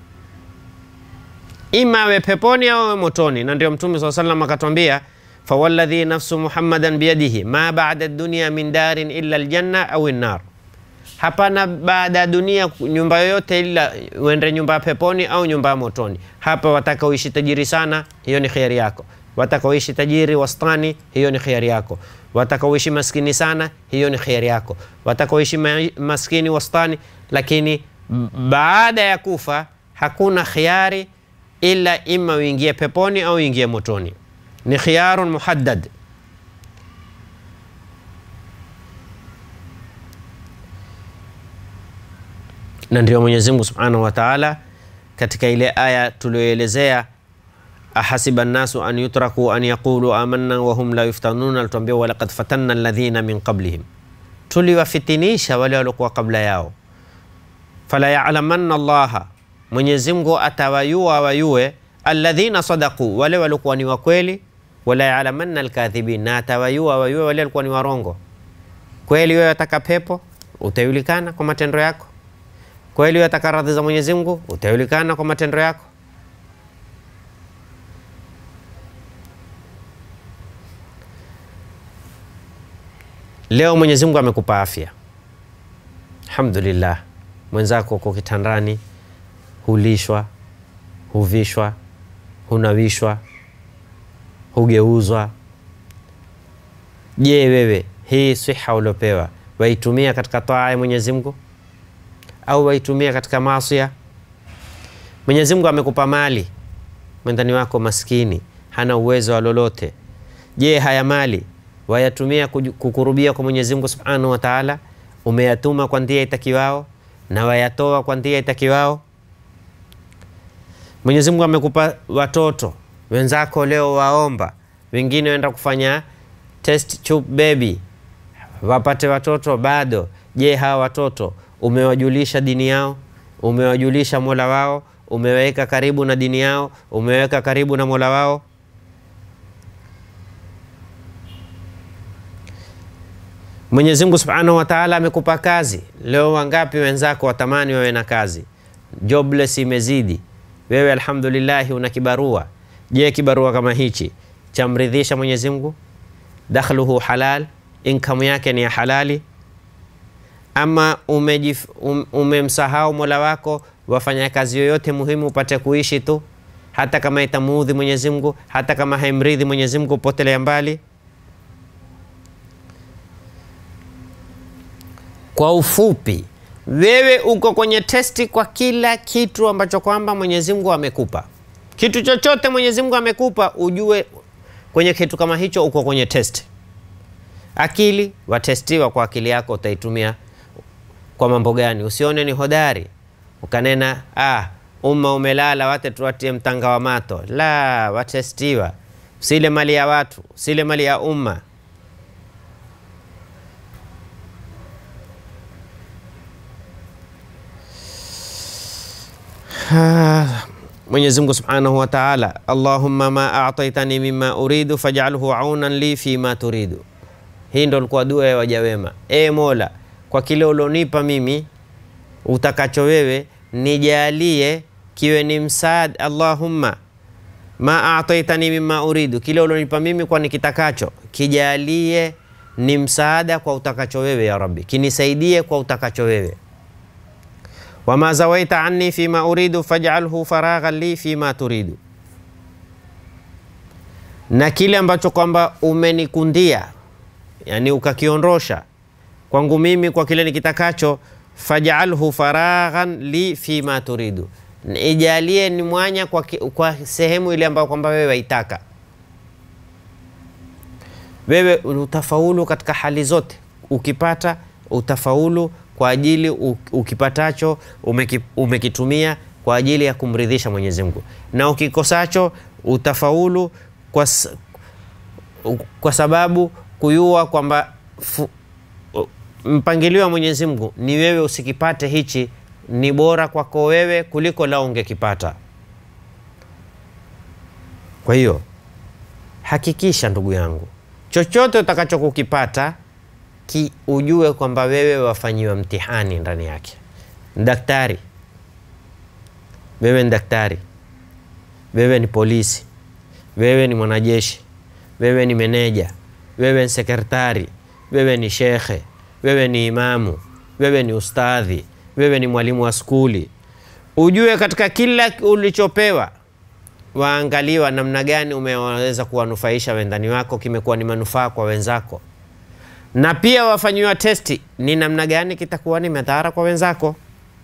ima awe peponi au awe motoni. Na ndio Mtume saa salam akatwambia, fawalladhi nafsu muhammadan biyadihi ma bada dunia min darin illa aljanna au nnar, hapana baada ya dunia nyumba yoyote ila uende nyumba ya peponi au nyumba ya motoni. Hapa wataka uishi tajiri sana, hiyo ni khiari yako wataka uishi tajiri wastani, hiyo ni khiari yako. Wataka uishi maskini sana, hiyo ni khiari yako. Wataka uishi maskini wastani, lakini baada ya kufa hakuna khiari ila ima uingie peponi au uingie motoni, ni khiyarun muhaddad. Na ndio Mwenyezi Mungu Subhanahu wa Ta'ala katika ile aya tulioelezea ahasiba nnasu an yutraku an yaqulu amanna wahum la yuftanuna, alituambia walaqad fatanna alladhina min qablihim, tuliwafitinisha wale waliokuwa kabla yao. Fala yalamanna Allaha, Mwenyezi Mungu atawayua wayue alladhina sadaqu, wale waliokuwa ni wakweli. Wala yalamanna alkadhibin, na atawayua wayue wale walikuwa ni warongo. Kweli wewe wataka pepo, utajulikana kwa matendo yako. Kweli wewe wataka radhi za Mwenyezi Mungu, utajulikana kwa matendo yako. Leo Mwenyezi Mungu amekupa afya, alhamdulillah. Mwenzako uko kitandani, hulishwa, huvishwa, hunawishwa, hugeuzwa, Je, wewe hii siha uliopewa waitumia katika taa ya Mwenyezi Mungu au waitumia katika maasia? Mwenyezi Mungu amekupa mali, mwendani wako maskini hana uwezo wa lolote. Je, haya mali wayatumia kuju- kukurubia kwa Mwenyezi Mungu Subhanahu wa Ta'ala? Umeyatuma kwa njia itakiwao na wayatoa kwa njia itakiwao? Mwenyezi Mungu amekupa watoto wenzako, leo waomba, wengine waenda kufanya test tube baby wapate watoto bado. Je, hawa watoto umewajulisha dini yao? Umewajulisha mola wao? Umeweka karibu na dini yao? Umeweka karibu na mola wao? Mwenyezi Mungu Subhanahu wa Ta'ala amekupa kazi leo. Wangapi wenzako watamani wawe na kazi? Jobless imezidi, wewe alhamdulillah una kibarua. Je, kibarua kama hichi chamridhisha Mwenyezi Mungu? Dakhluhu halal, income yake ni ya halali, ama umejif, um, umemsahau mola wako, wafanya kazi yoyote muhimu upate kuishi tu, hata kama itamuudhi Mwenyezi Mungu, hata kama haimridhi Mwenyezi Mungu, potelea mbali. Kwa ufupi, wewe uko kwenye testi kwa kila kitu ambacho kwamba Mwenyezi Mungu amekupa. Kitu chochote Mwenyezi Mungu amekupa, ujue kwenye kitu kama hicho uko kwenye testi. Akili watestiwa kwa akili yako, utaitumia kwa mambo gani? Usione ni hodari ukanena ah, umma umelala, wate tuwatie mtanga wa mato. La, watestiwa. Usile mali ya watu, usile mali ya umma. Mwenyezi Mungu Subhanahu wa Ta'ala, Allahumma ma a'taitani mimma uridu faj'alhu aunan li fi ma turidu. Hii ndo ilikuwa dua ya waja wema. E Mola, kwa kile ulionipa mimi utakacho wewe nijalie kiwe ni msaada. Allahumma ma a'taitani mimma uridu, kile ulionipa mimi kwa nikitakacho kijalie ni msaada kwa utakacho wewe ya Rabbi, kinisaidie kwa utakacho wewe wama zawaita anni fima uridu faj'alhu faraghan li fima turidu, na kile ambacho kwamba umenikundia, yani ukakiondosha kwangu mimi kwa kile nikitakacho, faj'alhu faraghan li fima turidu, ijalie ni mwanya kwa, ki- kwa sehemu ile ambayo kwamba wewe waitaka. Wewe utafaulu katika hali zote, ukipata utafaulu kwa ajili u- ukipatacho umeki, umekitumia kwa ajili ya kumridhisha Mwenyezi Mungu, na ukikosacho utafaulu kwa, s- kwa sababu kuyua kwamba fu- mpangilio wa Mwenyezi Mungu ni wewe usikipate hichi, ni bora kwako wewe kuliko lao ungekipata. Kwa hiyo hakikisha ndugu yangu, chochote utakachokukipata ki ujue kwamba wewe wafanyiwa mtihani ndani yake. Daktari, wewe ni daktari, wewe ni polisi, wewe ni mwanajeshi, wewe ni meneja, wewe ni sekretari, wewe ni shekhe, wewe ni imamu, wewe ni ustadhi, wewe ni mwalimu wa skuli. Ujue katika kila ulichopewa waangaliwa namna gani umeweza kuwanufaisha wendani wako, kimekuwa ni manufaa kwa wenzako na pia wafanyiwa testi ni namna gani kitakuwa ni madhara kwa wenzako.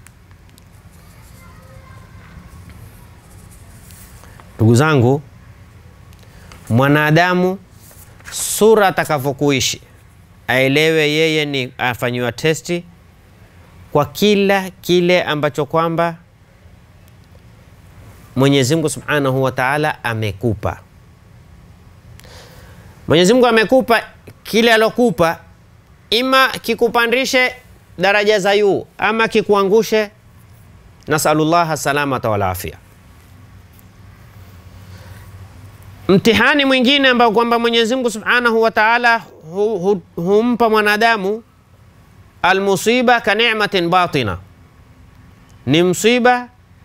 Ndugu zangu, mwanadamu sura atakavyokuishi aelewe yeye ni afanyiwa testi kwa kila kile ambacho kwamba Mwenyezi Mungu Subhanahu wa Ta'ala amekupa. Mwenyezi Mungu amekupa kile alokupa, ima kikupandishe daraja za juu ama kikuangushe. Nasalullaha salamata wal afia. Mtihani mwingine ambao kwamba Mwenyezi Mungu Subhanahu wa Ta'ala hu, hu, humpa mwanadamu almusiba ka ni'matin batina, ni msiba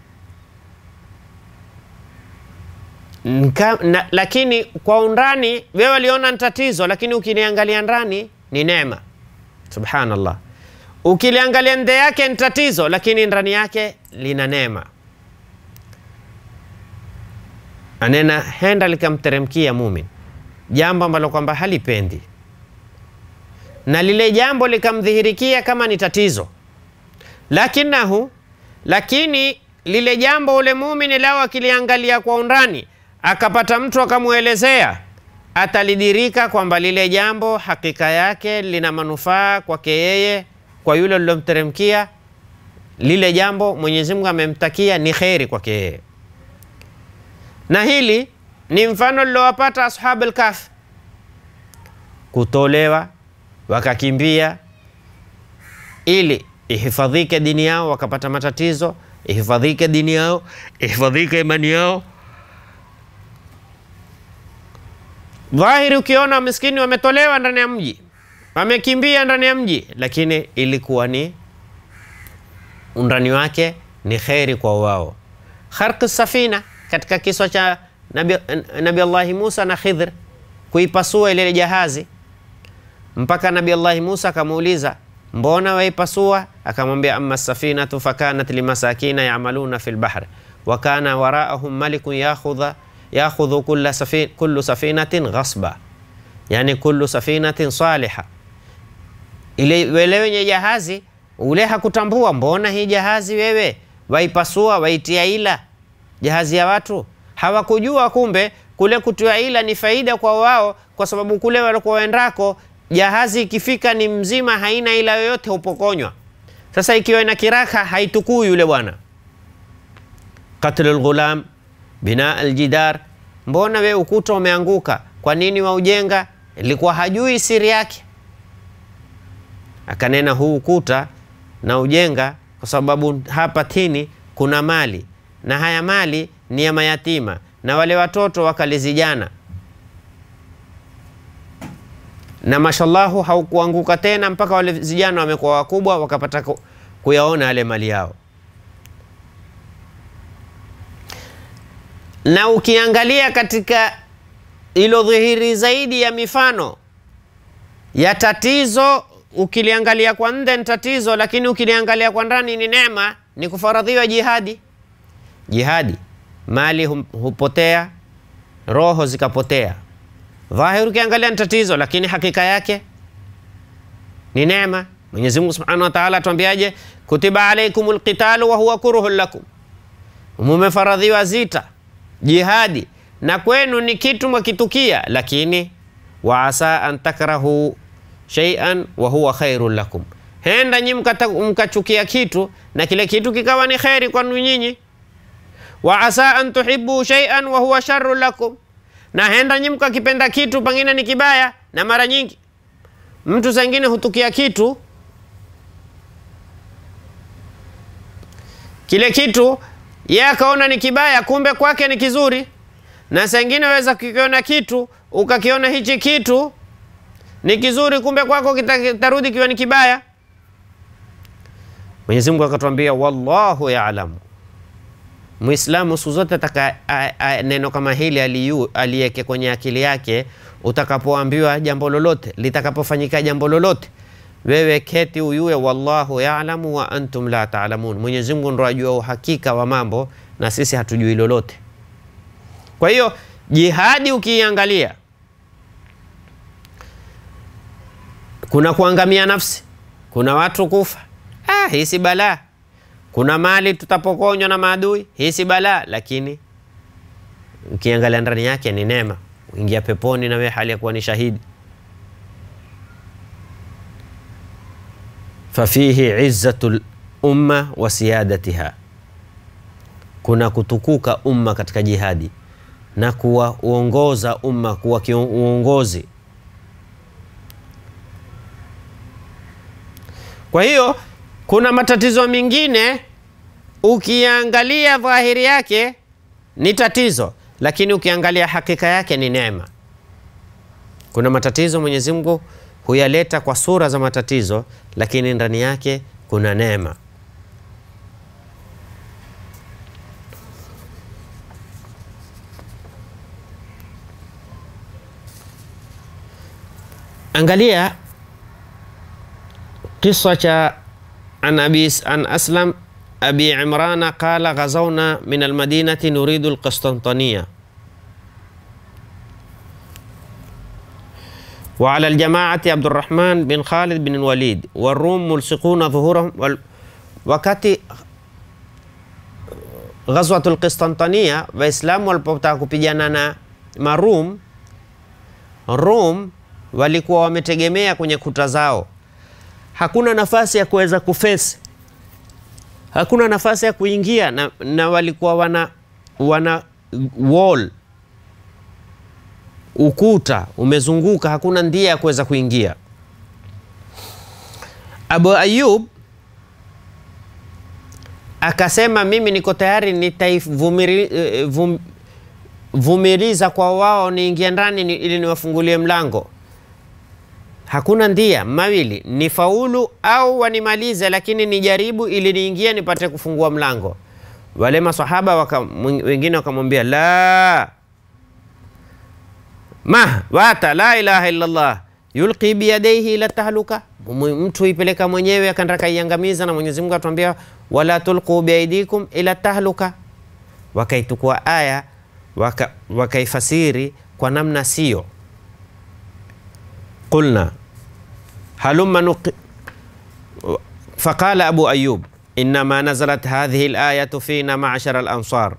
Nka, na, lakini kwa undani wewe waliona ni tatizo, lakini ukiliangalia ndani ni neema. Subhanallah, ukiliangalia nde yake ni tatizo, lakini ndani yake lina neema. Anena henda likamteremkia mumin jambo ambalo kwamba halipendi, na lile jambo likamdhihirikia kama ni tatizo, lakinahu, lakini lile jambo ule muumini lao akiliangalia kwa undani, akapata mtu akamwelezea, atalidirika kwamba lile jambo hakika yake lina manufaa kwake yeye, kwa yule lilomteremkia lile jambo Mwenyezi Mungu amemtakia ni kheri kwake yeye. Na hili ni mfano lilowapata ashabu al-Kahf, kutolewa wakakimbia ili ihifadhike dini yao, wakapata matatizo, ihifadhike dini yao, ihifadhike imani yao. Dhahiri ukiona miskini wametolewa ndani ya mji, wamekimbia ndani ya mji, lakini ilikuwa ni undani wake ni kheri kwa wao. Kharq safina katika kiswa cha Nabi, Nabi Allahi Musa na Khidr, kuipasua ile jahazi, mpaka Nabi Allahi Musa akamuuliza mbona waipasua? Akamwambia amma safinatu fakanat limasakina yamaluna fi lbahr wa kana waraahum malikun yakhudha yakhudhu kulla safin, kullu safinatin ghasba, yani kullu safinatin saliha. Ile wele wenye jahazi ule hakutambua, mbona hii jahazi wewe waipasua waitia ila jahazi ya watu. Hawakujua kumbe kule kutia ila ni faida kwa wao, kwa sababu kule walikuwa waendako jahazi ikifika ni mzima, haina ila yoyote, hupokonywa. Sasa ikiwa ina kiraka haitukuu yule bwana. Qatl lghulam bina aljidar, mbona we ukuta umeanguka, kwa nini waujenga? Ilikuwa hajui siri yake, akanena huu ukuta na ujenga kwa sababu hapa tini kuna mali na haya mali ni ya mayatima na wale watoto wakalizijana, na mashallahu haukuanguka tena mpaka wale vijana wamekuwa wakubwa wakapata kuyaona yale mali yao. Na ukiangalia katika ilo dhihiri zaidi ya mifano ya tatizo ukiliangalia kwa nje ni tatizo, lakini ukiliangalia kwa ndani ni neema. Ni kufaradhiwa jihadi. Jihadi, mali hupotea, roho zikapotea. Dhahiri ukiangalia ni tatizo, lakini hakika yake ni neema. Mwenyezi Mungu Subhanahu wa Ta'ala atuambiaje? Kutiba alaikumul qitalu wa huwa kuruhun lakum, mumefaradhiwa zita, jihadi, na kwenu ni kitu mwakitukia, lakini wa asa an takrahu shay'an wa huwa khairun lakum, henda nyi mkachukia kitu na kile kitu kikawa ni kheri kwanu nyinyi. Wa asa an tuhibbu shay'an wa huwa sharrun lakum, na henda nyi mkakipenda kitu pengine ni kibaya. Na mara nyingi mtu zengine hutukia kitu kile kitu yeye akaona ni kibaya, kumbe kwake ni kizuri. Na sengine waweza kukiona kitu ukakiona hichi kitu ni kizuri kumbe kwako kitarudi kiwa ni kibaya. Mwenyezi Mungu akatwambia wallahu yaalamu. Muislamu siku zote ataka neno kama hili aliweke kwenye akili yake. Utakapoambiwa jambo lolote, litakapofanyika jambo lolote, wewe keti uyue wallahu yaalamu wa antum la taalamun. Mwenyezi Mungu ndo ajua uhakika wa mambo na sisi hatujui lolote. Kwa hiyo jihadi ukiiangalia kuna kuangamia nafsi, kuna watu kufa, ah, hii si balaa. Kuna mali tutapokonywa na maadui, hii si balaa. Lakini ukiangalia ndani yake ni neema, uingia peponi na wewe hali ya kuwa ni shahidi. Fafihi izzatu lumma wa siyadatiha, kuna kutukuka umma katika jihadi na kuwa uongoza umma, kuwa uongozi Kwa hiyo kuna matatizo mengine ukiangalia dhahiri yake ni tatizo, lakini ukiangalia hakika yake ni neema. Kuna matatizo Mwenyezi Mungu huyaleta kwa sura za matatizo, lakini ndani yake kuna neema. Angalia kisa cha an abi an aslam abi imrana qala ghazawna min almadinati nuridu alqistantaniya wa ala aljamaati Abdurrahman bin Khalid bin Walid warum mulsiquna dhuhurahum wal, wakati Ghazwatul Qistantania Waislamu walipotaka kupigana na Marum, Rum walikuwa wametegemea kwenye kuta zao, hakuna nafasi ya kuweza kufesi, hakuna nafasi ya kuingia na, na walikuwa wana, wana wall ukuta umezunguka, hakuna ndia ya kuweza kuingia. Abu Ayub akasema mimi niko tayari nitaivumiliza kwa wao niingie ndani ni, ili niwafungulie mlango. Hakuna ndia mawili, ni faulu au wanimalize, lakini nijaribu ili niingie nipate kufungua mlango. Wale masahaba waka, wengine wakamwambia la ma wata la ilaha illallah yulqi biyadaihi ila tahluka, mtu ipeleka mwenyewe akaenda kaiangamiza, na Mwenyezi Mungu atuambia wala tulqu biaidikum ila tahluka. Wakaitukua aya wakaifasiri waka kwa namna sio. Qulna halumma nuqi faqala Abu Ayub innama nazalat hadhihi alayatu fina ma'shara al-ansar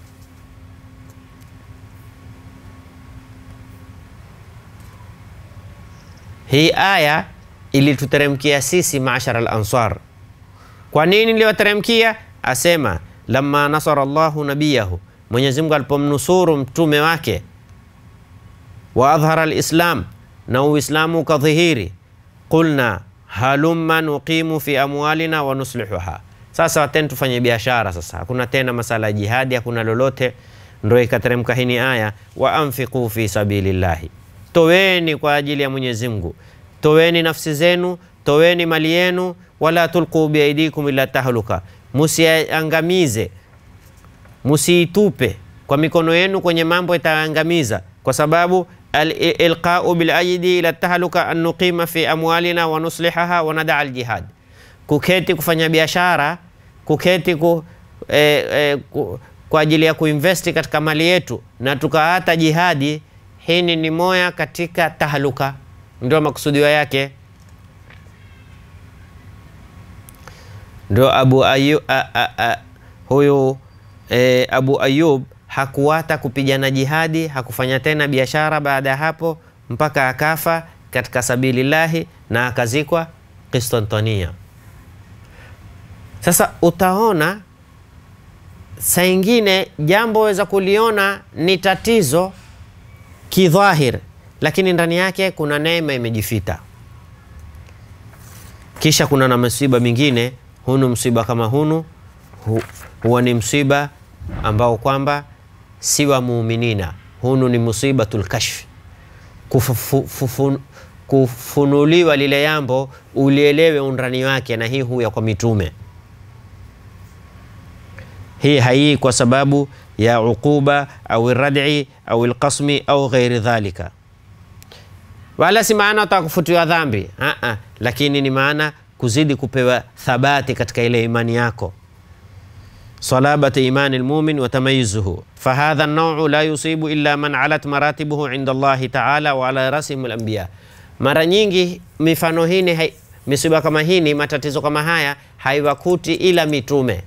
Hii aya ilituteremkia sisi maashara al-ansar. Kwa nini iliwateremkia? Asema lamma nasara Allahu nabiyahu, Mwenyezi Mungu alipomnusuru mtume wake, wa adhhara al-islam, na Uislamu ukadhihiri, qulna halumma nuqimu fi amwalina wa nuslihuha. Sasa wateni tufanye biashara sasa, hakuna tena masala ya jihadi, hakuna lolote. Ndo ikateremka hini aya wa anfiqu fi sabilillahi Toweni kwa ajili ya Mwenyezi Mungu, toweni nafsi zenu, toweni mali yenu, wala tulqu biaidikum ila tahluka, musiangamize, musiitupe kwa mikono yenu kwenye mambo itaangamiza, kwa sababu ilqau bilaidi ila tahluka an nuqima fi amwalina wa nuslihaha wa nadaa aljihad, kuketi kufanya biashara, kuketi ku, eh, eh, ku, kwa ajili ya kuinvesti katika mali yetu na tukaata jihadi hini ni moya katika tahaluka, ndio makusudio yake. Ndio Abu Ayub, a, a, a, huyu e, Abu Ayub hakuwata kupigana jihadi, hakufanya tena biashara baada ya hapo mpaka akafa katika sabilillahi na akazikwa Qistantania. Sasa utaona saa ingine jambo weza kuliona ni tatizo kidhahir, lakini ndani yake kuna neema imejifita. Kisha kuna na msiba mingine, hunu msiba kama hunu hu, huwa ni msiba ambao kwamba si wa muuminina. Hunu ni musibatul kashf, kufunuliwa lile jambo ulielewe undani wake, na hii huya kwa mitume. Hii haii kwa sababu ya uquba au rad'i au alqasmi au ghairi dhalika, wala si maana utakufutiwa dhambi a a, lakini ni maana kuzidi kupewa thabati katika ile imani yako, salabati imani almu'min wa tamayuzuhu. Fahadha an-naw'u la yusibu illa man alat maratibuhu inda Allahi ta'ala wa ala rasihim al-anbiya. Mara nyingi mifano hini misiba kama hini, matatizo kama haya haiwakuti ila mitume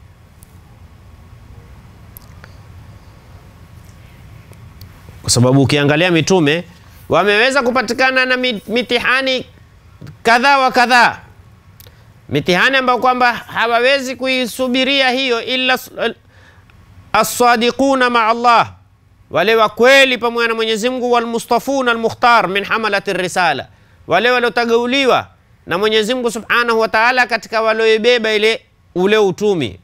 kwa sababu ukiangalia mitume wameweza kupatikana na mitihani kadhaa wa kadhaa, mitihani ambayo kwamba hawawezi kuisubiria hiyo illa as-sadiquna ma Allah, wale wa kweli pamoja na Mwenyezi Mungu, walmustafuna almukhtar min hamalati risala, wale waliotagauliwa na Mwenyezi Mungu Subhanahu wa Ta'ala katika walioibeba ile ule utumi.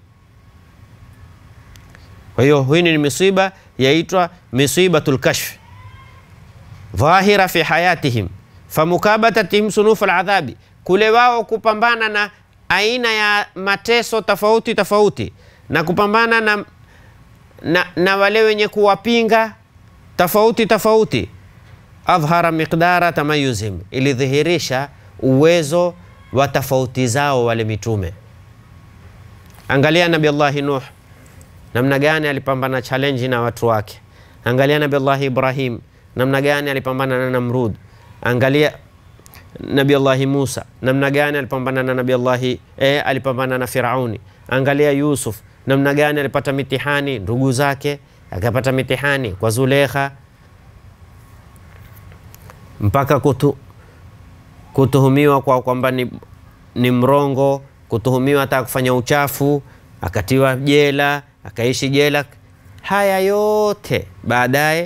Kwa hiyo hii ni misiba yaitwa misibatul kashf dhahira fi hayatihim famukabatatihim sunuf aladhabi, kule wao kupambana na aina ya mateso tofauti tofauti na kupambana na, na, na wale wenye kuwapinga tofauti tofauti. Adhhara miqdara tamayuzihim, ilidhihirisha uwezo wa tofauti zao wale mitume. Angalia Nabi Allahi Nuh namna gani alipambana challenge na watu wake. Angalia Nabi Allah Ibrahim namna gani alipambana na Namrud. Angalia Nabi Allahi Musa namna gani alipambana na Nabi Allahi eh, alipambana na Firauni. Angalia Yusuf namna gani alipata mitihani ndugu zake, akapata mitihani kwa Zulekha mpaka kutu, kutuhumiwa kwa kwamba ni, ni mrongo, kutuhumiwa hata kufanya uchafu, akatiwa jela, akaishi jela. Haya yote baadaye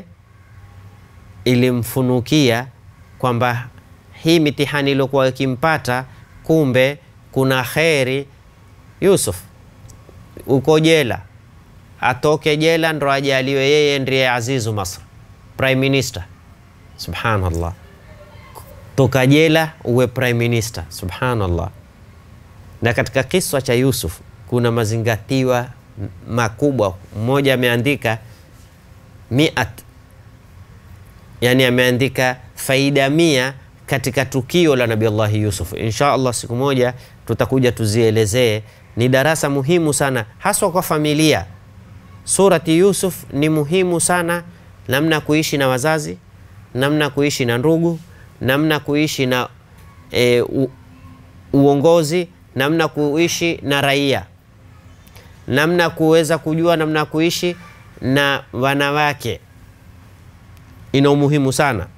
ilimfunukia kwamba hii mitihani iliyokuwa ikimpata, kumbe kuna kheri. Yusuf uko jela, atoke jela ndo ajaliwe yeye ndiye azizu Masr, prime minister. Subhanallah, toka jela uwe prime minister. Subhanallah. Na katika kiswa cha Yusuf kuna mazingatiwa makubwa. Mmoja ameandika miat, yani ameandika faida mia katika tukio la Nabii Allahi Yusuf. Insha Allah siku moja tutakuja tuzielezee. Ni darasa muhimu sana haswa kwa familia. Surati Yusuf ni muhimu sana, namna kuishi na wazazi, namna kuishi na ndugu, namna kuishi na e, u, uongozi, namna kuishi na raia, namna kuweza kujua namna kuishi na wanawake. Ina umuhimu sana.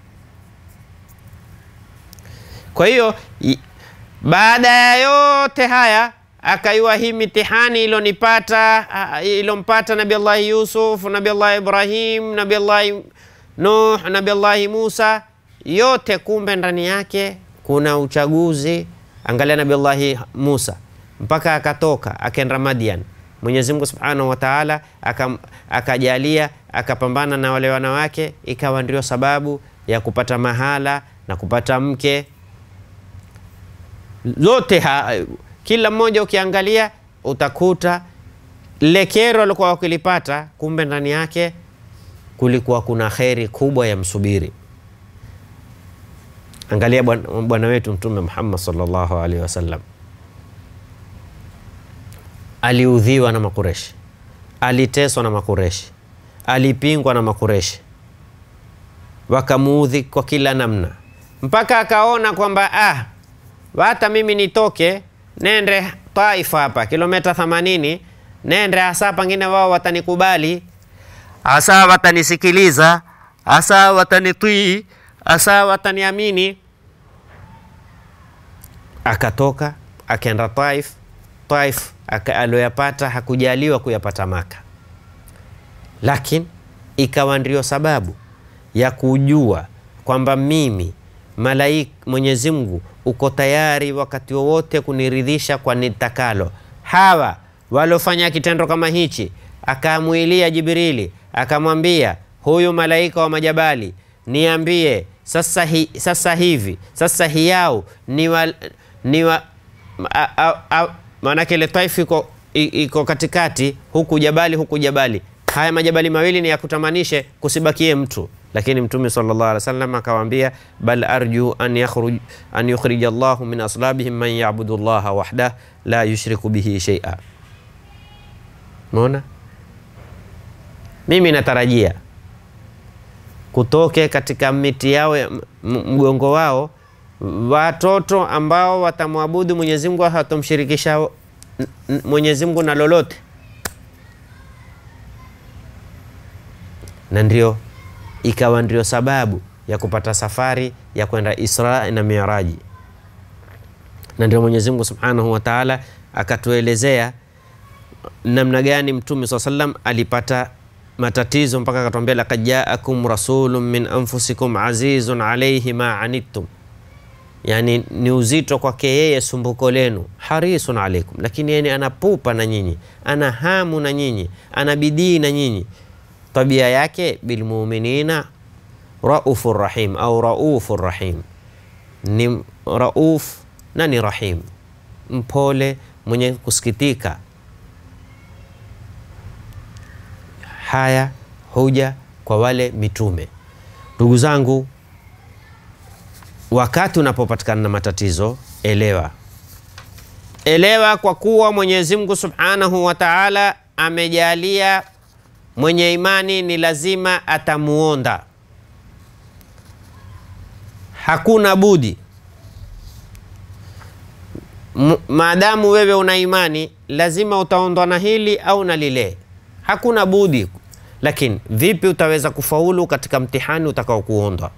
Kwa hiyo baada ya yote haya akaiwa hii mitihani ilonipata ilompata Nabi Allahi Yusuf, Nabi Allahi Ibrahim, Nabi Allahi Nuh, Nabi Allahi Musa, yote kumbe ndani yake kuna uchaguzi. Angalia Nabi Allahi Musa mpaka akatoka akaenda Madian, Mwenyezi Mungu Subhanahu wa Ta'ala akajalia akapambana na wale wanawake, ikawa ndio sababu ya kupata mahala na kupata mke zote ha, kila mmoja ukiangalia utakuta lile kero alikuwa wakilipata, kumbe ndani yake kulikuwa kuna kheri kubwa ya msubiri. Angalia bwana wetu Mtume Muhammad sallallahu alaihi wasallam aliudhiwa na Makureshi, aliteswa na Makureshi, alipingwa na Makureshi, wakamuudhi kwa kila namna, mpaka akaona kwamba ah, hata mimi nitoke nende Taifa hapa kilomita 80 nende hasa, pengine wao watanikubali, hasa watanisikiliza, hasa watanitii, hasa wataniamini. Akatoka akaenda Taif. Taif alioyapata hakujaliwa kuyapata Maka, lakini ikawa ndio sababu ya kujua kwamba mimi malaika Mwenyezi Mungu uko tayari wakati wowote kuniridhisha kwa nitakalo. Hawa walofanya kitendo kama hichi, akamwilia Jibrili akamwambia, huyu malaika wa majabali, niambie sasa, hi, sasa hivi sasa hiyau ni wa, ni wa, maanake ile Taifu iko, iko katikati, huku jabali huku jabali, haya majabali mawili ni yakutamanishe kusibakie mtu lakini Mtume sallallahu alaihi wasallam akawaambia, bal arju an yakhruj an yukhrij Allahu min aslabihim man ya'budu Allaha wahdah la yushriku bihi shay'a. Umeona, mimi natarajia kutoke katika miti yao mgongo wao watoto ambao watamwabudu Mwenyezi Mungu, hawatomshirikisha Mwenyezi Mungu na lolote, na ndio ikawa ndio sababu ya kupata safari ya kwenda Isra na Miraji, na ndio Mwenyezi Mungu Subhanahu wa Ta'ala akatuelezea namna gani Mtume swalla sallam alipata matatizo mpaka akatuambia, laqad jaakum rasulun min anfusikum azizun alayhi ma anittum, yani ni uzito kwake yeye sumbuko lenu, harisun alaikum, lakini yeye anapupa na nyinyi, ana hamu na nyinyi, ana bidii na nyinyi tabia yake bilmuminina raufur rahim au raufur rahim, ni rauf na ni rahim, mpole mwenye kusikitika. Haya huja kwa wale mitume. Ndugu zangu, wakati unapopatikana na matatizo, elewa elewa, kwa kuwa Mwenyezi Mungu Subhanahu wa Ta'ala amejalia mwenye imani ni lazima atamuonda. hakuna budi M- maadamu wewe una imani lazima utaondwa na hili au na lile, hakuna budi. Lakini vipi utaweza kufaulu katika mtihani utakao kuondwa?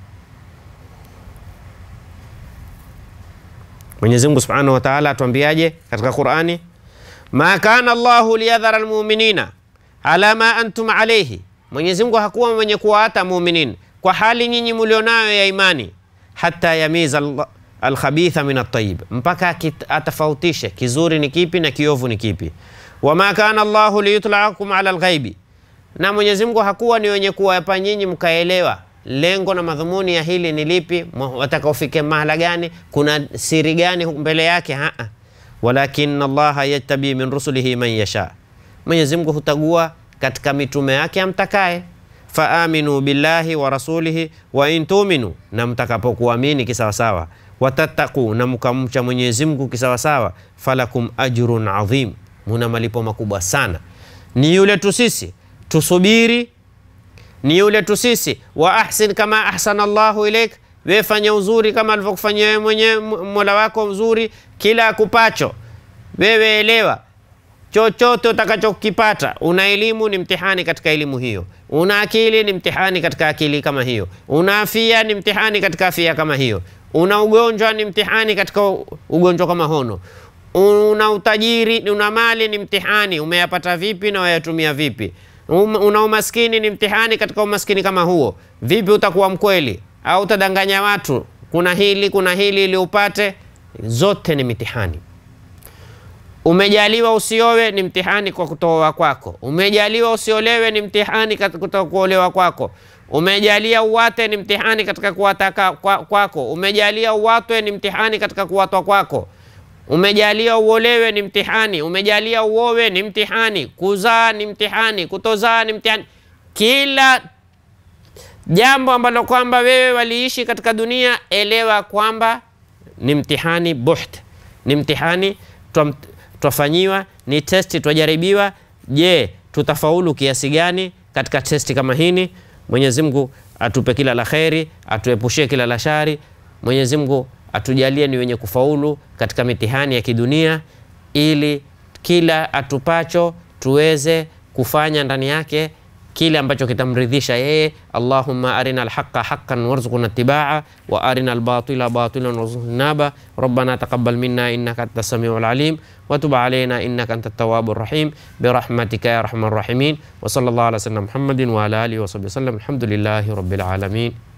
Mwenyezi Mungu Subhanahu wa Ta'ala atuambiaje katika Qur'ani? ma kana Allahu liyadhara almu'minina ala ma antum alayhi, Mwenyezi Mungu hakuwa mwenye kuwaata muuminin kwa hali nyinyi mulionayo ya imani, hata yamiza al- alkhabitha min at-tayyib, mpaka akit- atafautishe kizuri ni kipi na kiovu ni kipi. Wama kana Allahu liyutlaakum ala alghaibi, na Mwenyezi Mungu hakuwa ni wenye kuwapa nyinyi mkaelewa lengo na madhumuni ya hili ni lipi, mwa- wataka ufike mahala gani, kuna siri gani mbele yake. Haa, walakin Allaha yajtabi min rusulihi man yasha, Mwenyezi Mungu hutagua katika mitume yake amtakaye. Faaminu billahi wa rasulihi wa in tuminu, na mtakapokuamini kisawasawa, watattaqu, na mkamcha Mwenyezi Mungu kisawasawa, falakum ajrun adhim, muna malipo makubwa sana. Ni yule tu sisi tusubiri ni yule tu sisi wa ahsin kama ahsana Allahu ilaik, wewe fanya uzuri kama alivyokufanyia wewe mwenyewe Mola wako mzuri. Kila akupacho wewe elewa, chochote utakachokipata. Una elimu ni mtihani katika elimu hiyo, una akili ni mtihani katika akili kama hiyo, una afia ni mtihani katika afia kama hiyo, una ugonjwa ni mtihani katika ugonjwa kama hono, una utajiri, una mali ni mtihani, umeyapata vipi na wayatumia vipi Um, una umaskini ni mtihani katika umaskini kama huo. Vipi utakuwa mkweli au utadanganya watu? Kuna hili kuna hili ili upate, zote ni mitihani. Umejaliwa usiowe ni mtihani kwa kutoa kwako. Umejaliwa usiolewe ni mtihani katika kuolewa kwako. Umejalia uwate ni mtihani katika kuwataka kwa- kwako. Umejalia uwatwe ni mtihani katika kuwatwa kwako. Umejalia uolewe ni mtihani, umejalia uowe ni mtihani, kuzaa ni mtihani, kutozaa ni mtihani. Kila jambo ambalo kwamba wewe waliishi katika dunia, elewa kwamba ni mtihani buht, ni mtihani twa- twafanyiwa, ni testi twajaribiwa. Je, tutafaulu kiasi gani katika testi kama hini? Mwenyezi Mungu atupe kila la kheri, atuepushie kila la shari. Mwenyezi Mungu atujalie ni wenye kufaulu katika mitihani ya kidunia, ili kila atupacho tuweze kufanya ndani yake kile ambacho kitamridhisha yeye. Allahumma arina alhaqa haqqan warzuqna ittiba'a wa arina albatila batilan warzuqna naba rabbana taqabbal minna innaka antas samiul alim wa tub alayna innaka antat tawwabur rahim birahmatika ya arhamar rahimin wa sallallahu ala sayyidina Muhammadin wa ala alihi wa sahbihi wasallam alhamdulillahi rabbil alamin